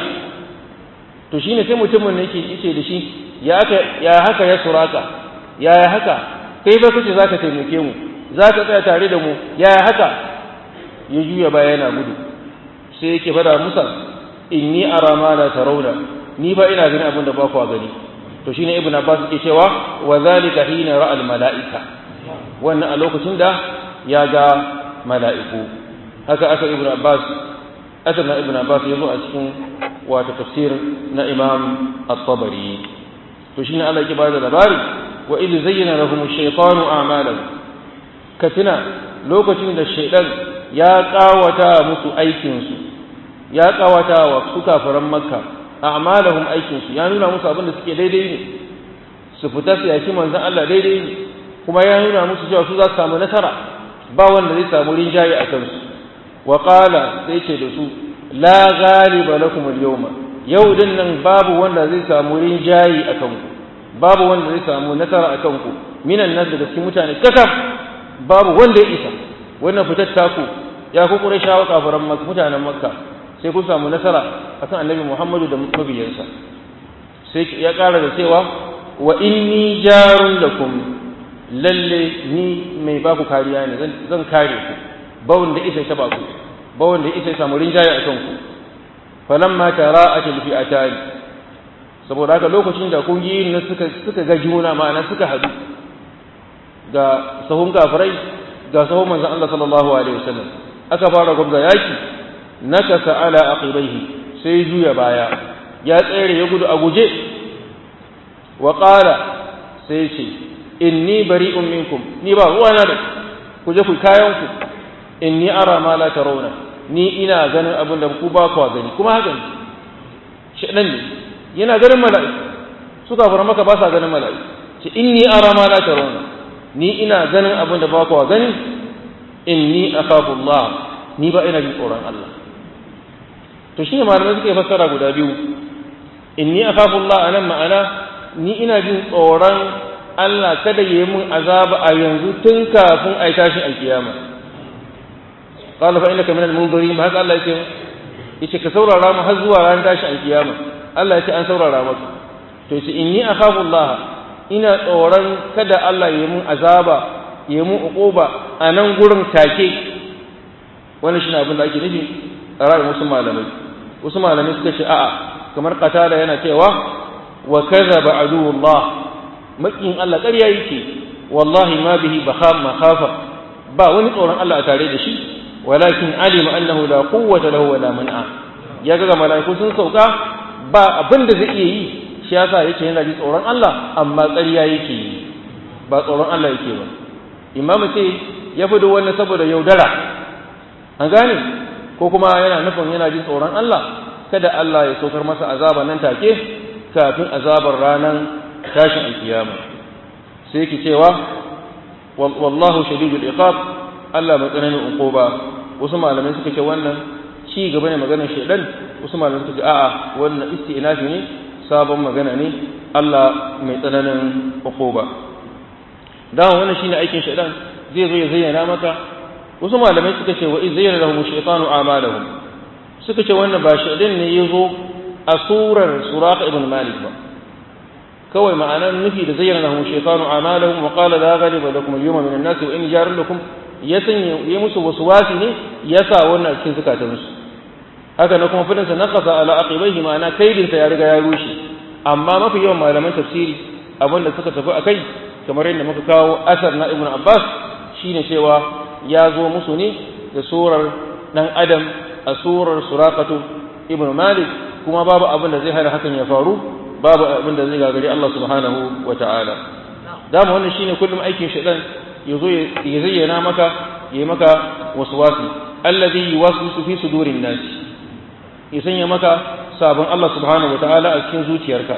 to shine sai mutumin ne yake yace da shi ya haka ya haka ya suraka ya ya haka kai ba kace zaka taimake mu zaka tsaya tare da mu ya ya haka ya juya baya yana gudu sai yake fada musa inni ara ma la tarawna ni ba ina ganin abin da ba ku gani to shine ibnu abbas yake cewa wa zalika hina ra'a al malaika wannan a lokacin da ya ga mala'iku haka aka ibnu abbas asar na ibnu abbas yazo a cikin wata tafsir na imam at-tabari to shine Allah yake bada labari wa idh zayyana lahum ash-shaytanu a'malahum katina lokacin da shaydan ya kawata musu aikin su ya kawata wa su kafiran makka a'malahum aikin su ya nuna musu abin da suke daidai ne su fita su yaki manzon Allah daidai ne kuma ya nuna musu cewa su za su samu nasara ba wanda zai samu rinjaye a kansu wa qala sai ce da su la ghaliba lakum al-yawma yau din nan babu wanda zai samu rinjaye a kanku babu wanda zai samu nasara a kanku minan nan daga cikin mutane kakaf babu wanda ya isa wannan fitar taku ya ku qurayshawa kafiran makka mutanen makka sai kun samu nasara akan annabi Muhammadu da mabiyansa sai ya ƙara da cewa wa inni jarun lakum lalle ni mai ba ku kariya ne zan kare ku ba wanda isa ta ba ku ba wanda isa samu rinjaye akan ku falamma tara'atil fi'atan saboda haka lokacin da kungiyoyin nan suka suka ga juna ma'ana suka hadu ga sahun kafirai ga sahun manzon Allah sallallahu alaihi wasallam aka fara gwamza yaki nakasa ala aqibaihi sai juya baya ya tsere ya gudu a guje wa qala sai ce inni bari'un minkum ni ba ruwana da ku je ku kayan ku inni ara ma la tarawna ni ina ganin abin da ku ba ku gani kuma haka ne shedan ne yana ganin mala'iku suka fara maka ba sa ganin mala'iku ce inni ara ma la tarawna ni ina ganin abin da ba ku gani inni akhafu Allah ni ba ina jin tsoron Allah to shine malamai suke fassara guda biyu inni akhafu Allah anan ma'ana ni ina jin tsoron Allah kada yi mun azaba a yanzu tun kafin a yi tashin alkiyama qala fa innaka minal munzirin ma haka Allah yake yace ka saurara mu har zuwa ran tashin alkiyama Allah yace an saurara maka to yace inni akhafu Allah ina tsoron kada Allah yi mun azaba yi mun uquba a nan gurin take wannan shine abin da ake nufi a ra'ayin wasu malamai wasu malamai suka ce a'a kamar qatala yana cewa wa kadhaba aduwullah makin Allah ƙarya yake wallahi ma bihi bakham makhafa ba wani tsoron Allah a tare da shi walakin alima annahu la quwwata lahu wala man'a ya ga malaiku sun sauka ba abin da zai iya yi shi yasa yake yana ji tsoron Allah amma ƙarya yake yi ba tsoron Allah yake ba imamu ce ya fi wannan saboda yaudara an gane ko kuma yana nufin yana jin tsoron Allah kada Allah ya saukar masa azaba nan take kafin azabar ranar tashin alkiyama sai ki cewa wallahu shadidul iqab Allah mai tsananin uquba wasu malamai suka ce wannan ci gaba ne maganar shedan wasu malamai suka ce a'a wannan isti'nafi ne sabon magana ne Allah mai tsananin uquba dan wannan shine aikin shedan zai zo ya zayyana maka wasu malamai suka ce wa iz zayyana lahum shaytanu a'malahum suka ce wannan ba shedan ne yazo a surar suraq ibn malik ba kawai ma'anar nufi da zayyana lahum shaytanu a'malahum wa qala la ghaliba lakum al-yawma min an-nas wa inni jarun lakum ya sanya ya musu waswasi ne ya sa wannan cikin zukatansu haka na kuma fadin sa naqasa ala aqibaihi ma'ana kaidin sa ya riga ya rushe amma mafi yawan malaman tafsiri abinda suka tafi akai kamar yadda muka kawo asar na ibn abbas shine cewa ya zo musu ne da surar dan adam a surar suraqatu ibn malik kuma babu abin da zai hana hakan ya faru babu abin da zai gagari Allah subhanahu wa ta'ala dama wannan shine kullum aikin shaitan yazo ya zayyana maka yayi maka waswasi alladhi yuwaswisu fi sudurin nas ya sanya maka sabon Allah subhanahu wa ta'ala a cikin zuciyarka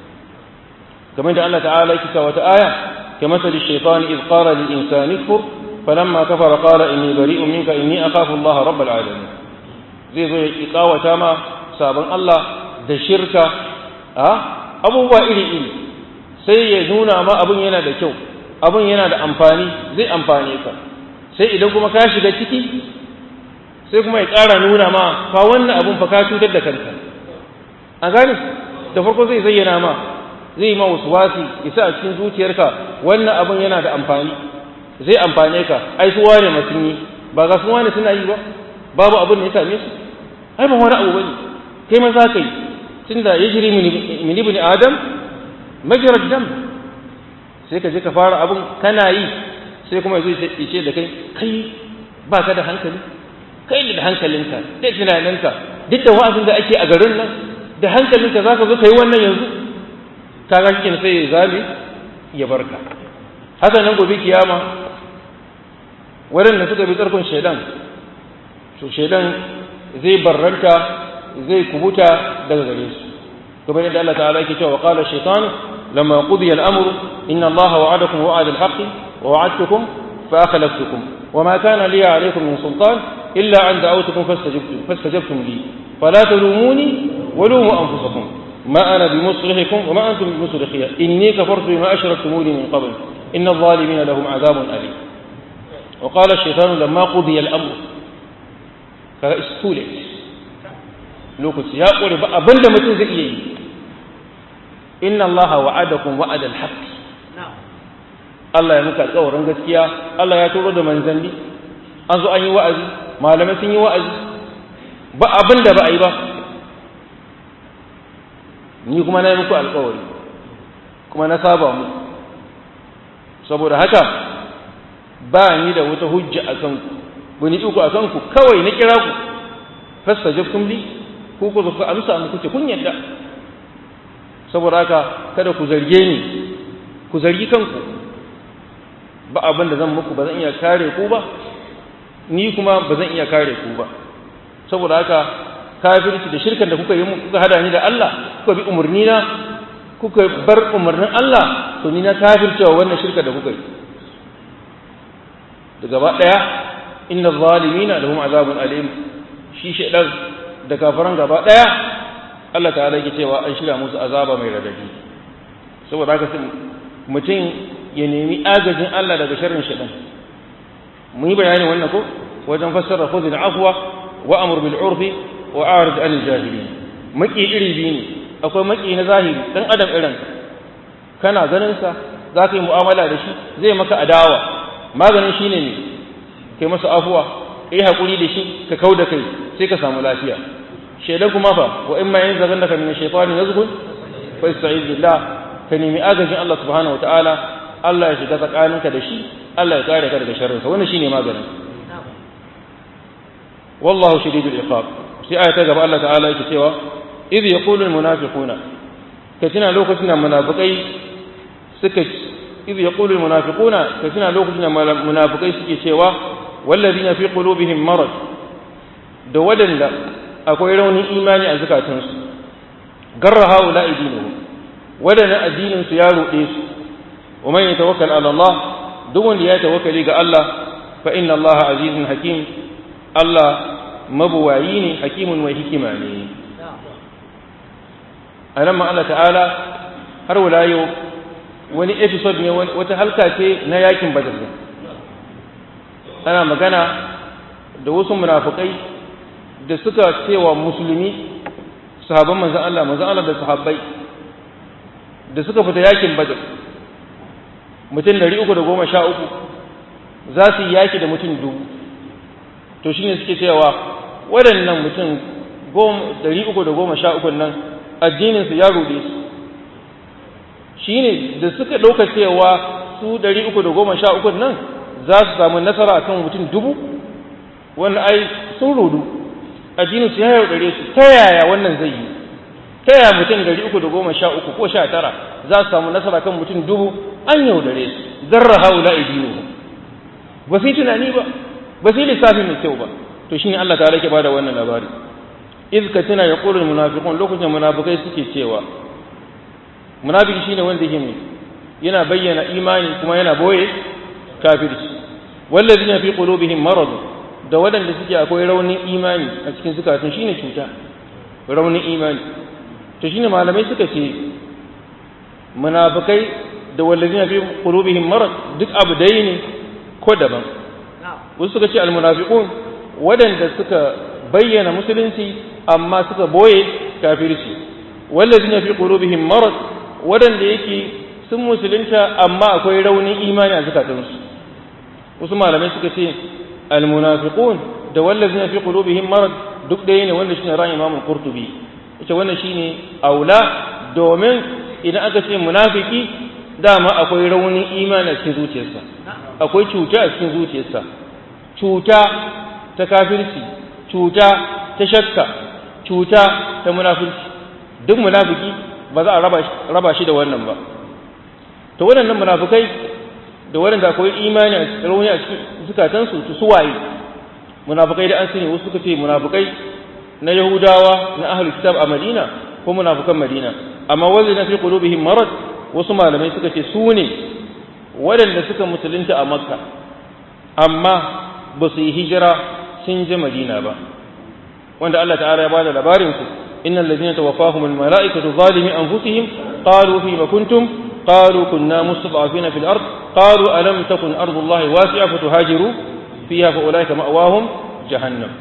kamar da Allah ta'ala yake cewa wata aya كمثل الشيطان إذ قال للإنسان اكفر فلما كفر قال إني بريء منك إني أخاف الله رب العالمين زي زي إقاوة ما سابن الله da shirka a abubuwa iri-iri sai ya nuna ma abin yana da kyau abin yana da amfani zai amfane ka sai idan kuma ka shiga ciki sai kuma ya ƙara nuna ma fa wannan abin fa ka cutar da kanka a gani da farko zai zayyana ma zai ma wasu wasi isa a cikin zuciyarka wannan abin yana da amfani zai amfane ka ai su wane mutum yi ba ga su wane suna yi ba babu abin da ya same su ai ba wani abu bane kai ma za ka yi tunda ya jiri min ibn adam majrad dam sai ka je ka fara abin kana yi sai kuma yazo ya ce da kai kai ba ka da hankali kai da hankalinka da tunaninka duk da wa'azin da ake a garin nan da hankalinka za ka zo ka yi wannan yanzu kaga shi sai ya zame ya barka haka nan gobe kiyama waɗanda suka bi tsarkon shaidan to shaidan zai barranta zai kubuta daga gare su kamar yadda Allah ta'ala yake cewa qala shaytan lamma qudiya al-amr inna Allah wa'adakum wa'ada al-haqqi wa wa'adtukum fa akhlaftukum وما كان لي عليكم من سلطان إلا أن دعوتكم فاستجبتم, فاستجبتم لي فلا تلوموني ولوموا أنفسكم ما أنا بمصرخكم وما أنتم بمصرخي إني كفرت بما أشركتموني من قبل إن الظالمين لهم عذاب أليم وقال الشيطان لما قضي الأمر فاستولت لوكس يا قولي أبند متن زئي إن الله وعدكم وعد الحق Allah ya muka alƙawarin gaskiya Allah ya turo da manzanni an zo an yi wa'azi malamai sun yi wa'azi ba abin da ba a yi ba ni kuma na yi muku alƙawari kuma na saba mu saboda haka ba ni da wata hujja a kanku wani iko a kanku kawai na kira ku fasta jabtum li ku ku zuka amsa mu kuce kun yadda saboda haka kada ku zarge ni ku zargi kanku ba abin da zan muku ba zan iya kare ku ba ni kuma ba zan iya kare ku ba saboda haka kafirci da shirkan da kuka yi kuka hada ni da Allah kuka bi umarni na kuka bar umarnin Allah to ni na kafircewa wannan shirka da kuka yi da gaba daya inna zalimina lahum azabun alim shi shedan da kafiran gaba daya Allah ta'ala yake cewa an shirya musu azaba mai radadi saboda haka mutum ya nemi agajin Allah daga sharrin shaɗan mun yi bayani wannan ko wajen fassara khudhil afwa wa amr bil urfi wa a'rid anil jahilin maki iri biyu ne akwai maki na zahiri dan adam irin kana ganin sa zaka yi mu'amala da shi zai maka adawa maganin shine ne kai masa afwa kai hakuri da shi ka kauda kai sai ka samu lafiya shaidan kuma fa wa imma yanzaghannaka min ash-shaytani yazghun fa ista'iz billah ka nemi agajin Allah subhanahu wa ta'ala Allah ya shiga tsakaninka da shi Allah ya kare ka daga sharrinsa wannan shine maganin wallahu shadidul iqab sai aya ta gaba Allah ta'ala yake cewa idh yaqulu al munafiquna ka tuna lokacin da munafikai suka idh yaqulu al munafiquna ka tuna lokacin da munafikai suke cewa walladhina fi qulubihim marad da waɗanda akwai raunin imani a zukatansu garra haula idinu waɗanda addininsu ya ruɗe su wa man yatawakkal ala Allah duk wanda ya tawakkali ga Allah fa inna Allah azizun hakim Allah mabuwayi ne hakimun mai hikima ne a nan Allah ta'ala har wala yau wani episode ne wata halka ce na yakin badar ana magana da wasu munafukai da suka cewa musulmi sahabban manzan Allah manzan Allah da sahabbai da suka fita yakin badar mutum dari uku da goma sha uku za su yi yaki da mutum dubu to shine suke cewa waɗannan mutum dari uku da goma sha uku nan addininsu ya ruɗe su shine da suka ɗauka cewa su dari uku da goma sha uku nan za su samu nasara akan mutum dubu wanda ai sun rudu addininsu ya yaudare su ta yaya wannan zai yi ta yaya mutum dari uku da goma sha uku ko sha tara za su samu nasara kan mutum dubu an yaudare su zarra haula idinu ba su yi tunani ba ba su yi lissafi mai kyau ba to shine Allah ta rake bada wannan labari iz ka tuna ya qulul munafiqun lokacin munafikai suke cewa munafiki shine wanda yake ne yana bayyana imani kuma yana boye kafirci wallazina fi qulubihim marad da wadanda suke akwai raunin imani a cikin zukatun shine cuta raunin imani to shine malamai suka ce munafikai da wallazina fi qulubihim marad duk abu dai ne ko daban wasu suka ce almunafiqun wadanda suka bayyana musulunci amma suka boye kafirci wallazina fi qulubihim marad wadanda yake sun musulunta amma akwai raunin imani a zakatunsu wasu malamai suka ce almunafiqun da wallazina fi qulubihim marad duk ɗaya ne wanda shine ra'ayin Imam Qurtubi ita wannan shine aula domin idan aka ce munafiki dama akwai raunin imani a cikin zuciyarsa akwai cuta a cikin zuciyarsa cuta ta kafirci cuta ta shakka cuta ta munafirci duk munafiki ba za a raba shi da wannan ba to waɗannan munafikai da waɗanda akwai imani a rauni a cikin zukatansu su suwaye munafikai da an sani wasu suka ce munafikai na yahudawa na ahlul kitab a madina ko munafikan madina amma wanda na fi qulubihim marad wasu malamai suka ce su ne waɗanda suka musulunta a makka amma ba su yi hijira sun je madina ba wanda Allah ta'ala ya bada labarin su innal ladina tawaffahum al mala'ikatu zalimi anfusihim qalu fi ma kuntum qalu kunna mustad'afina fil ard qalu alam takun ardullahi wasi'a fatuhajiru fiha fa ulaika ma'wahum jahannam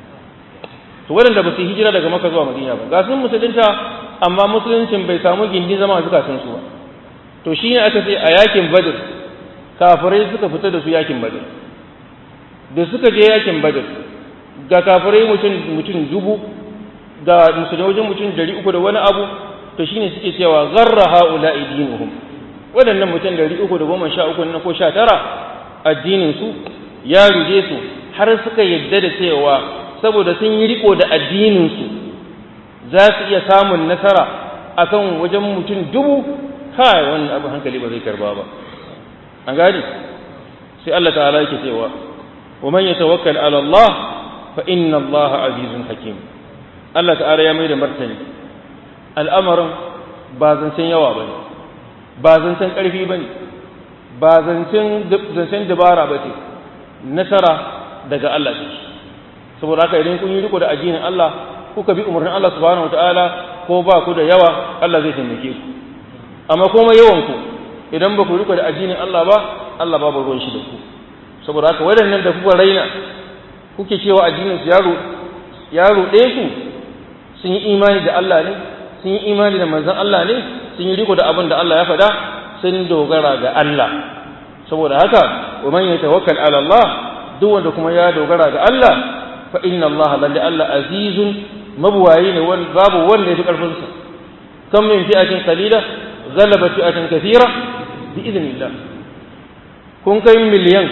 to waɗanda ba su yi hijira daga makka zuwa madina ba ga sun musulunta amma musuluncin bai samu gindin zama a zukatan su ba to shine aka ce a yakin badr kafirai suka fita da su yakin badr da suka je yakin badr ga kafirai mutum mutum dubu ga musulmai wajen mutum dari uku da wani abu to shine suke cewa gharra haula dinuhum waɗannan mutum dari uku da goma sha uku ko sha tara addinin su ya ruje su har suka yadda da cewa saboda sun yi riko da addinin su za su iya samun nasara akan wajen mutum dubu kai wannan abu hankali ba zai karba ba an gani sai Allah ta'ala yake cewa wa man yatawakkal ala Allah fa inna Allah azizun hakim Allah ta'ala ya mai da martani al'amarin ba zancen yawa bane ba zancen karfi bane ba zancen zancen dabara bace nasara daga Allah ce saboda haka idan kun yi riko da addinin Allah kuka bi umarnin Allah subhanahu wataala ko ba ku da yawa Allah zai taimake ku amma kuma yawan ku idan ba ku riko da addinin Allah ba Allah babu ruwan shi da ku saboda haka waɗannan da kuka raina kuke cewa addinin su ya ruɗe ku sun yi imani da Allah ne sun yi imani da manzon Allah ne sun yi riko da abin da Allah ya faɗa sun dogara ga Allah saboda haka wa man yatawakkal ala Allah duk wanda kuma ya dogara ga Allah fa inna Allah lalle Allah azizun mabuwayi ne babu wanda ya fi karfin sa kam min fi'atin qalila ghalabat fi'atan kathira bi idnillah kun kai miliyan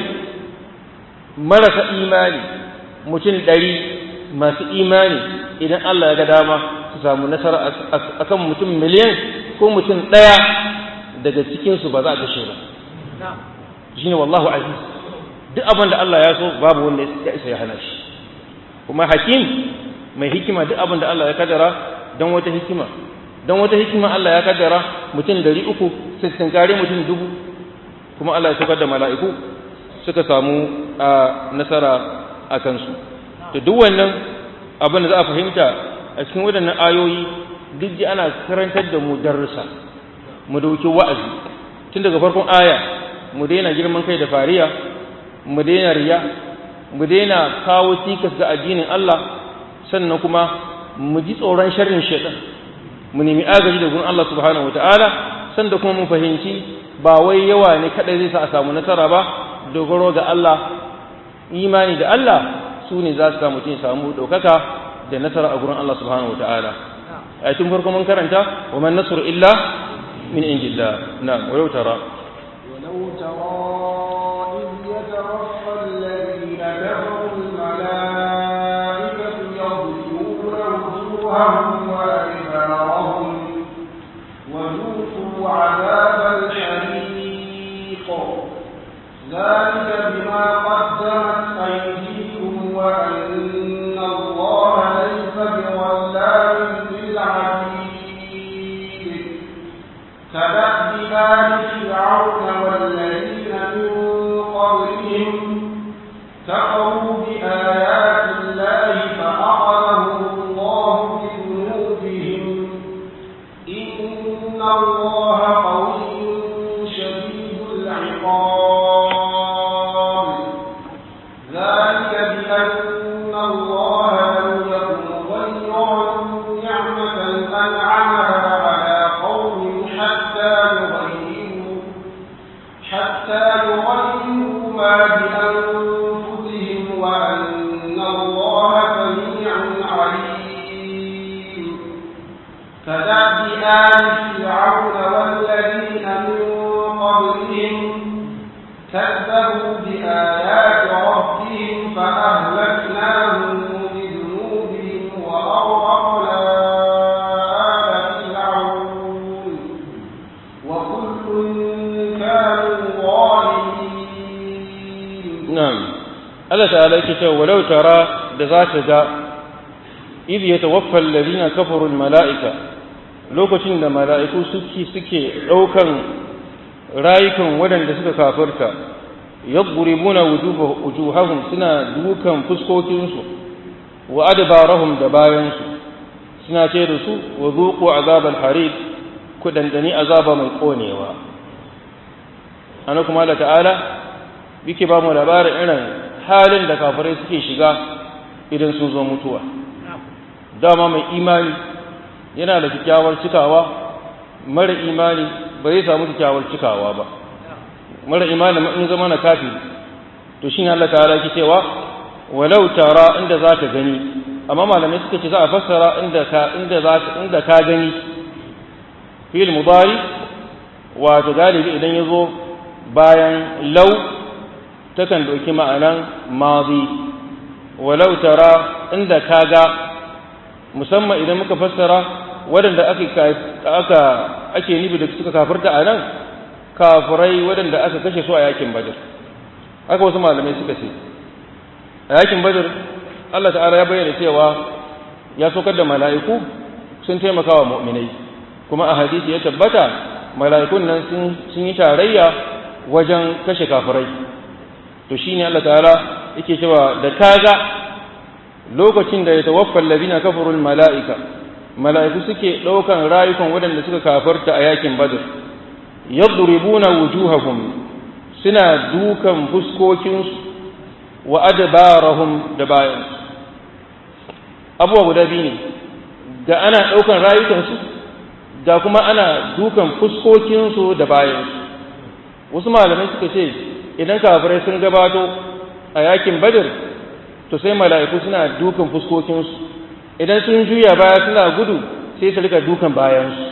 marasa imani mutum ɗari masu imani idan Allah ya ga dama su samu nasara akan mutum miliyan ko mutum ɗaya daga cikinsu ba za a kashe ba shi ne wallahu aziz duk abin da Allah ya so babu wanda ya isa ya hana shi kuma hakim mai hikima duk abin da Allah ya kaddara don wata hikima don wata hikima Allah ya kaddara mutum dari uku sittin kare mutum dubu kuma Allah ya saukar da mala'iku suka samu a nasara a kansu to duk wannan abin da za a fahimta a cikin waɗannan ayoyi duk ji ana karantar da mu darussa mu dauki wa'azi tun daga farkon aya mu daina girman kai da fariya mu daina riya mu daina kawo cikas ga addinin Allah sannan kuma mu ji tsoron sharrin shaitan mu nemi agaji da gurin Allah subhanahu wataala sanda kuma mu fahimci ba wai yawa ne kadai zai sa a samu nasara ba dogaro ga Allah imani da Allah su ne za su sa mutum samu ɗaukaka da nasara a gurin Allah subhanahu wataala a tun farko mun karanta wa man nasru illa min indillah na'am wa tara ولو ترى إذ يتوفى الذين كفروا الملائكة يضربون وجوههم وأدبارهم وذوقوا عذاب الحريق ذلك بما قدمت أيديكم وأن الله ليس بظلام للعبيد كدأب آل فرعون والذين من قبلهم كفروا بآيات الله فأخذهم الله بذنوبهم إن الله قوي شديد العقاب ذلك بأن الله لم يكن غيرا نعمة أنعمها على قوم حتى يغيروا حتى يغيروا ما بأنفسهم وأن الله سميع عليم كدأب آل فرعون والذين من قبلهم كذبوا بآيات ربهم فأهلكناهم بذنوبهم وأغرقنا آل فرعون وكل كانوا ظالمين na'am Allah ta'ala yake cewa walau tara da za ta ga idh yatawaffa alladhina kafaru almala'ika lokacin da mala'iku suke suke daukan rayukan waɗanda suka kafirta yadribuna wujuhahum suna dukan fuskokinsu wa adbarahum da bayansu suna ce da su wa zuqu azabal harid ku dandani azaba mai konewa ana kuma Allah ta'ala yake ba mu labarin irin halin da kafirai suke shiga idan sun zo mutuwa dama mai imani yana da kyakkyawar cikawa mara imani ba zai samu kyakkyawar cikawa ba mara imani in zama na kafiri to shi Allah ta'ala yake cewa walau tara inda za ka gani amma malamai suka ce za a fassara inda ka inda za ka inda ka gani fil mudari wato galibi idan ya zo bayan lau takan ɗauki ma'anan mazi walau tara inda ka ga musamman idan muka fassara waɗanda aka ake nufi da suka kafirta a nan kafirai waɗanda aka kashe su a yakin badar haka wasu malamai suka ce a yakin badar Allah ta'ala ya bayyana cewa ya saukar da mala'iku sun taimaka wa mu'minai kuma a hadisi ya tabbata mala'ikun nan sun yi tarayya wajen kashe kafirai to shine Allah ta'ala yake cewa da kaga lokacin da ya tawaffal ladina kafarul mala'ika mala'iku suke daukan rayukan waɗanda suka kafarta a yakin badr yadribuna wujuhahum suna dukan fuskokinsu wa adbarahum da bayan abuwa guda biyu ne ga ana daukan rayukansu ga kuma ana dukan fuskokinsu da bayansu wasu malamai suka ce idan kafirai sun gabato a yakin badr to sai mala'iku suna dukan fuskokinsu idan sun juya baya suna gudu sai su rika dukan bayansu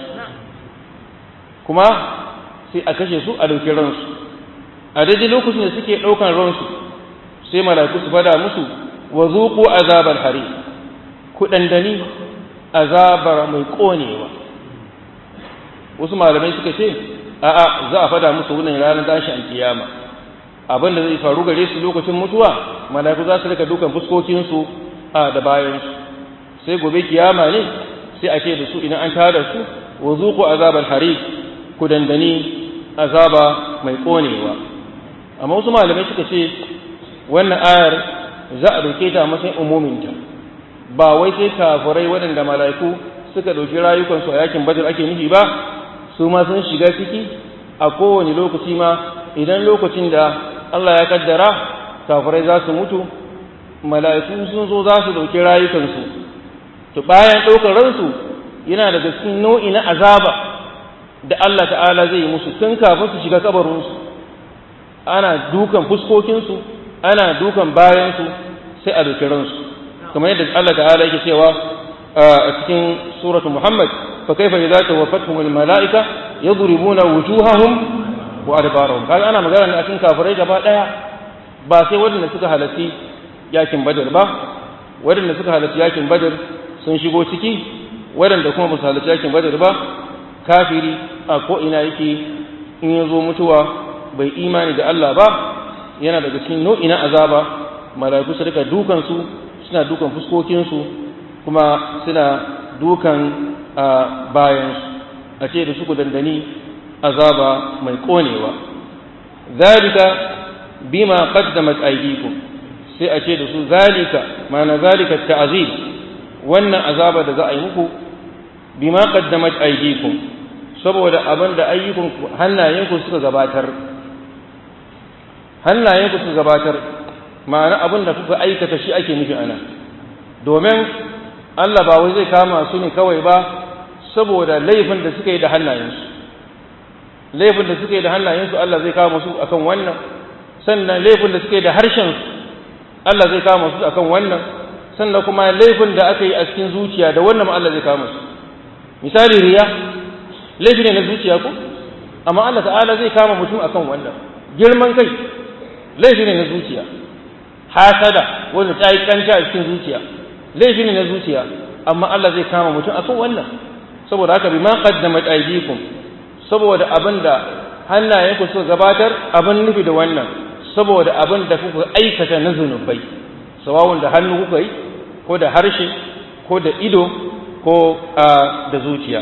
kuma sai a kashe su a ɗauki ransu a daidai lokacin da suke ɗaukan ransu sai mala'iku su fada musu wa zuku azabar hari ku ɗandani azabar mai ƙonewa wasu malamai suka ce a'a za a fada musu wurin ranar tashi alkiyama abin da zai faru gare su lokacin mutuwa mala'iku za su rika dukan fuskokinsu a da bayansu sai gobe kiyama ne sai a ce da su idan an tada su wa zuqu azabal harik ku dandani azaba mai konewa amma wasu malamai suka ce wannan ayar za a dauke ta matsayin umuminta ba wai sai kafirai waɗanda mala'iku suka ɗauki rayukansu a yakin badar ake nufi ba su ma sun shiga ciki a kowane lokaci ma idan lokacin da Allah ya kaddara kafirai za su mutu mala'iku sun zo za su ɗauki rayukansu to bayan ɗaukar ransu yana daga cikin nau'i na azaba da Allah ta'ala zai yi musu tun kafin su shiga kabarinsu ana dukan fuskokinsu ana dukan bayansu sai a ɗauki ransu kamar yadda Allah ta'ala yake cewa a cikin suratul Muhammad fa kaifa idza tawaffatuhum al malaika yadribuna wujuhahum wa adbarahum kaga ana magana ne akan kafirai gaba daya ba sai wadanda suka halarci yakin Badar ba wadanda suka halarci yakin Badar sun shigo ciki wadanda kuma ba su halarci yakin Badar ba kafiri a ko ina yake in ya zo mutuwa bai imani da Allah ba yana daga cikin nau'i na azaba mala'iku su rika dukan su suna dukan fuskokinsu kuma suna dukan bayansu a ce da su ku dandani azaba mai konewa zalika bima qaddamat aydikum sai a ce da su zalika ma'ana zalika ta'zib wannan azaba da za a yi muku bima qaddamat aydikum saboda abin da ayyukan hannayenku suka gabatar hannayenku suka gabatar ma'ana abin da kuka aikata shi ake nufi ana domin Allah ba wai zai kama su ne kawai ba saboda laifin da suka yi da hannayensu laifin da suka yi da hannayensu Allah zai kama su akan wannan sannan laifin da suka yi da harshensu Allah zai kama su akan wannan sannan kuma laifin da aka yi a cikin zuciya da wannan ma Allah zai kama su misali riya laifi ne na zuciya ko amma Allah ta'ala zai kama mutum akan wannan girman kai laifi ne na zuciya hasada wanda ta yi kanta a cikin zuciya laifi ne na zuciya amma Allah zai kama mutum akan wannan saboda haka bima qaddamat aydikum saboda abinda hannayenku suka gabatar abin nufi da wannan saboda abin da kuka aikata na zunubai sawawun da hannu kuka yi ko da harshe ko da ido ko da zuciya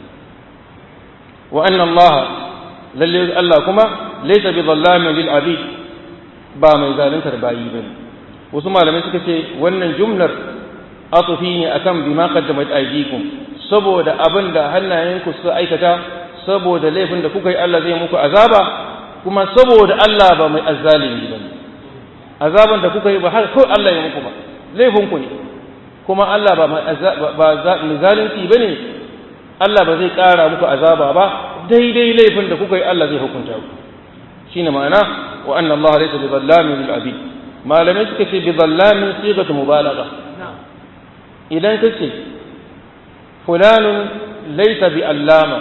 wa anna Allah lalle Allah kuma laysa bi dhallamin lil abid ba mai zaluntar bayi bane wasu malamai suka ce wannan jumlar atufi ne akan bima qaddamat aydikum saboda abin da hannayenku suka aikata saboda laifin da kuka yi Allah zai muku azaba kuma saboda Allah ba mai azzalimi bane azaban da kuka yi ba har kawai Allah ya muku ba laifin ku ne kuma Allah ba mai ba zalunci bane Allah ba zai ƙara muku azaba ba daidai laifin da kuka yi Allah zai hukunta ku shine ma'ana wa anna Allah laysa bi dhallamin lil abid malamai suka ce bi dhallamin sigatu mubalagha idan kace fulanun laysa bi allama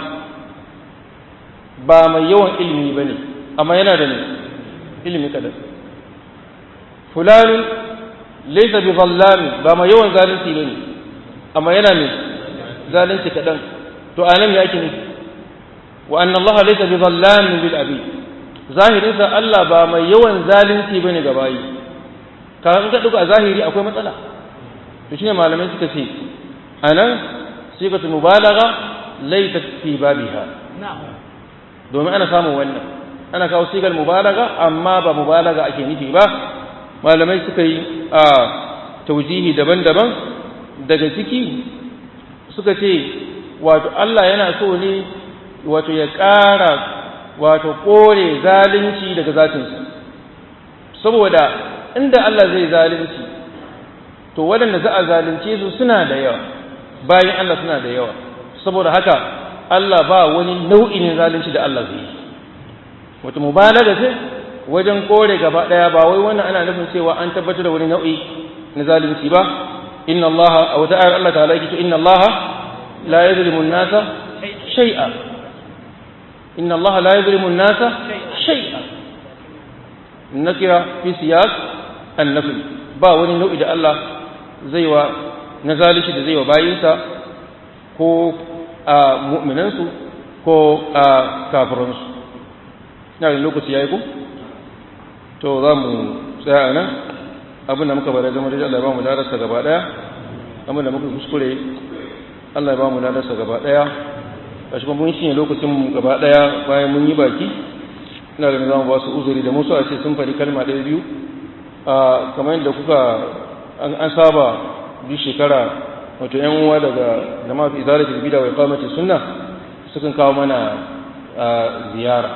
ba mai yawan ilimi bane amma yana da ne ilimi kadan fulanun laysa bi dhallamin ba mai yawan zalunci bane amma yana ne zalunci kadan to anan me yake nufi wa anna Allah laysa bi dhallamin lil abid zahirinsa Allah ba mai yawan zalunci bane ga bayi ka in ka duka zahiri akwai matsala to shine malamai suka ce anan sigatu mubalagha laysa fi babiha domin ana samun wannan ana kawo sigar mubalagha amma ba mubalaga ake nufi ba malamai suka yi a taujihi daban-daban daga ciki suka ce wato Allah yana so ne wato ya ƙara wato kore zalunci daga zatinsa saboda inda Allah zai zalunci to waɗanda za a zalunce su suna da yawa bayan Allah suna da yawa saboda haka Allah ba wani nau'i ne zalunci da Allah zai yi wato mubalaga ce wajen kore gaba ɗaya ba wai wannan ana nufin cewa an tabbatar da wani nau'i na zalunci ba inna Allah a wata ayar Allah ta'ala yake inna Allah la yuzlimu an-nasa shay'a إن الله لا يظلم الناس شيئا النكرة في سياق النفي با wani nau'i da Allah zai wa na zalishi da zai wa bayinsa ko a mu'minansu ko a kafiransu na da lokaci ya yi ku to za mu tsaya a nan abin da muka bada zama da Allah ya ba mu ladarsa gaba daya abin da muka kuskure Allah ya ba mu ladarsa gaba daya kashi kuma mun shi ne lokacin mu gaba daya bayan mun yi baki ina da zamu ba su uzuri da musu a ce sun fari kalma ɗaya biyu a kamar yadda kuka an saba duk shekara wato yan uwa daga jama'a fi izalatul bid'a wa iqamati sunna sukan kawo mana ziyara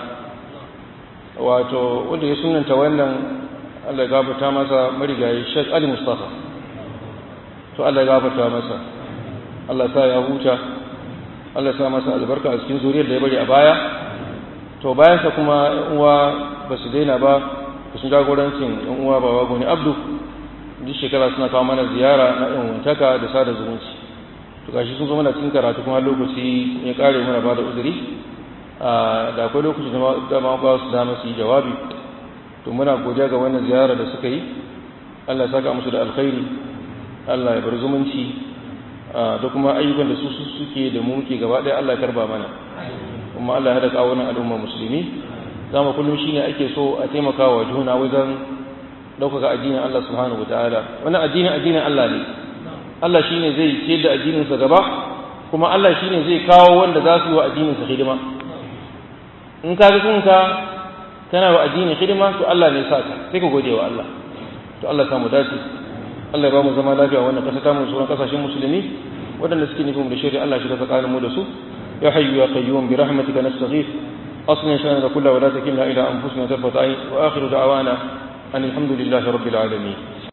wato wanda ya sunanta wannan Allah ya gafarta masa marigayi Sheikh Ali Mustafa to Allah ya gafarta masa Allah ya sa ya huta Allah ya sa masa albarka a cikin zuriyar da ya bari a baya to bayan sa kuma uwa ba su daina ba sun jagorancin yan uwa baba goni Abdu duk shekara suna kawo mana ziyara na yan wantaka da sada zumunci to gashi sun zo mana cikin karatu kuma lokaci ya kare mana ba da uzuri da akwai lokaci da ma ba su dama su yi jawabi to muna godiya ga wannan ziyara da suka yi Allah ya saka musu da alkhairi Allah ya bar zumunci da kuma ayyukan da su suke da mu muke gaba ɗaya Allah ya karba mana kuma Allah ya haɗa kawunan al'umma musulmi zama kullum shine ake so a taimaka wa juna wajen ɗaukaka addinin Allah subhanahu wataala wannan addinin addinin Allah ne Allah shine zai ce da addininsa gaba kuma Allah shine zai kawo wanda za su yi wa addininsa hidima in ka ga kunka kana wa addini hidima to Allah ne saka sai ka gode wa Allah to Allah samu dace Allah ya ba mu zama lafiya wannan kasa ta mu sauran kasashen musulmi wadanda suke nufin da shari'a Allah shi ka tsakanin mu da su ya hayyu ya qayyum bi rahmatika nastaghith aslina shana kullu wa la takilna ila anfusina tarfata ayn wa akhiru da'wana an alhamdulillahi rabbil alamin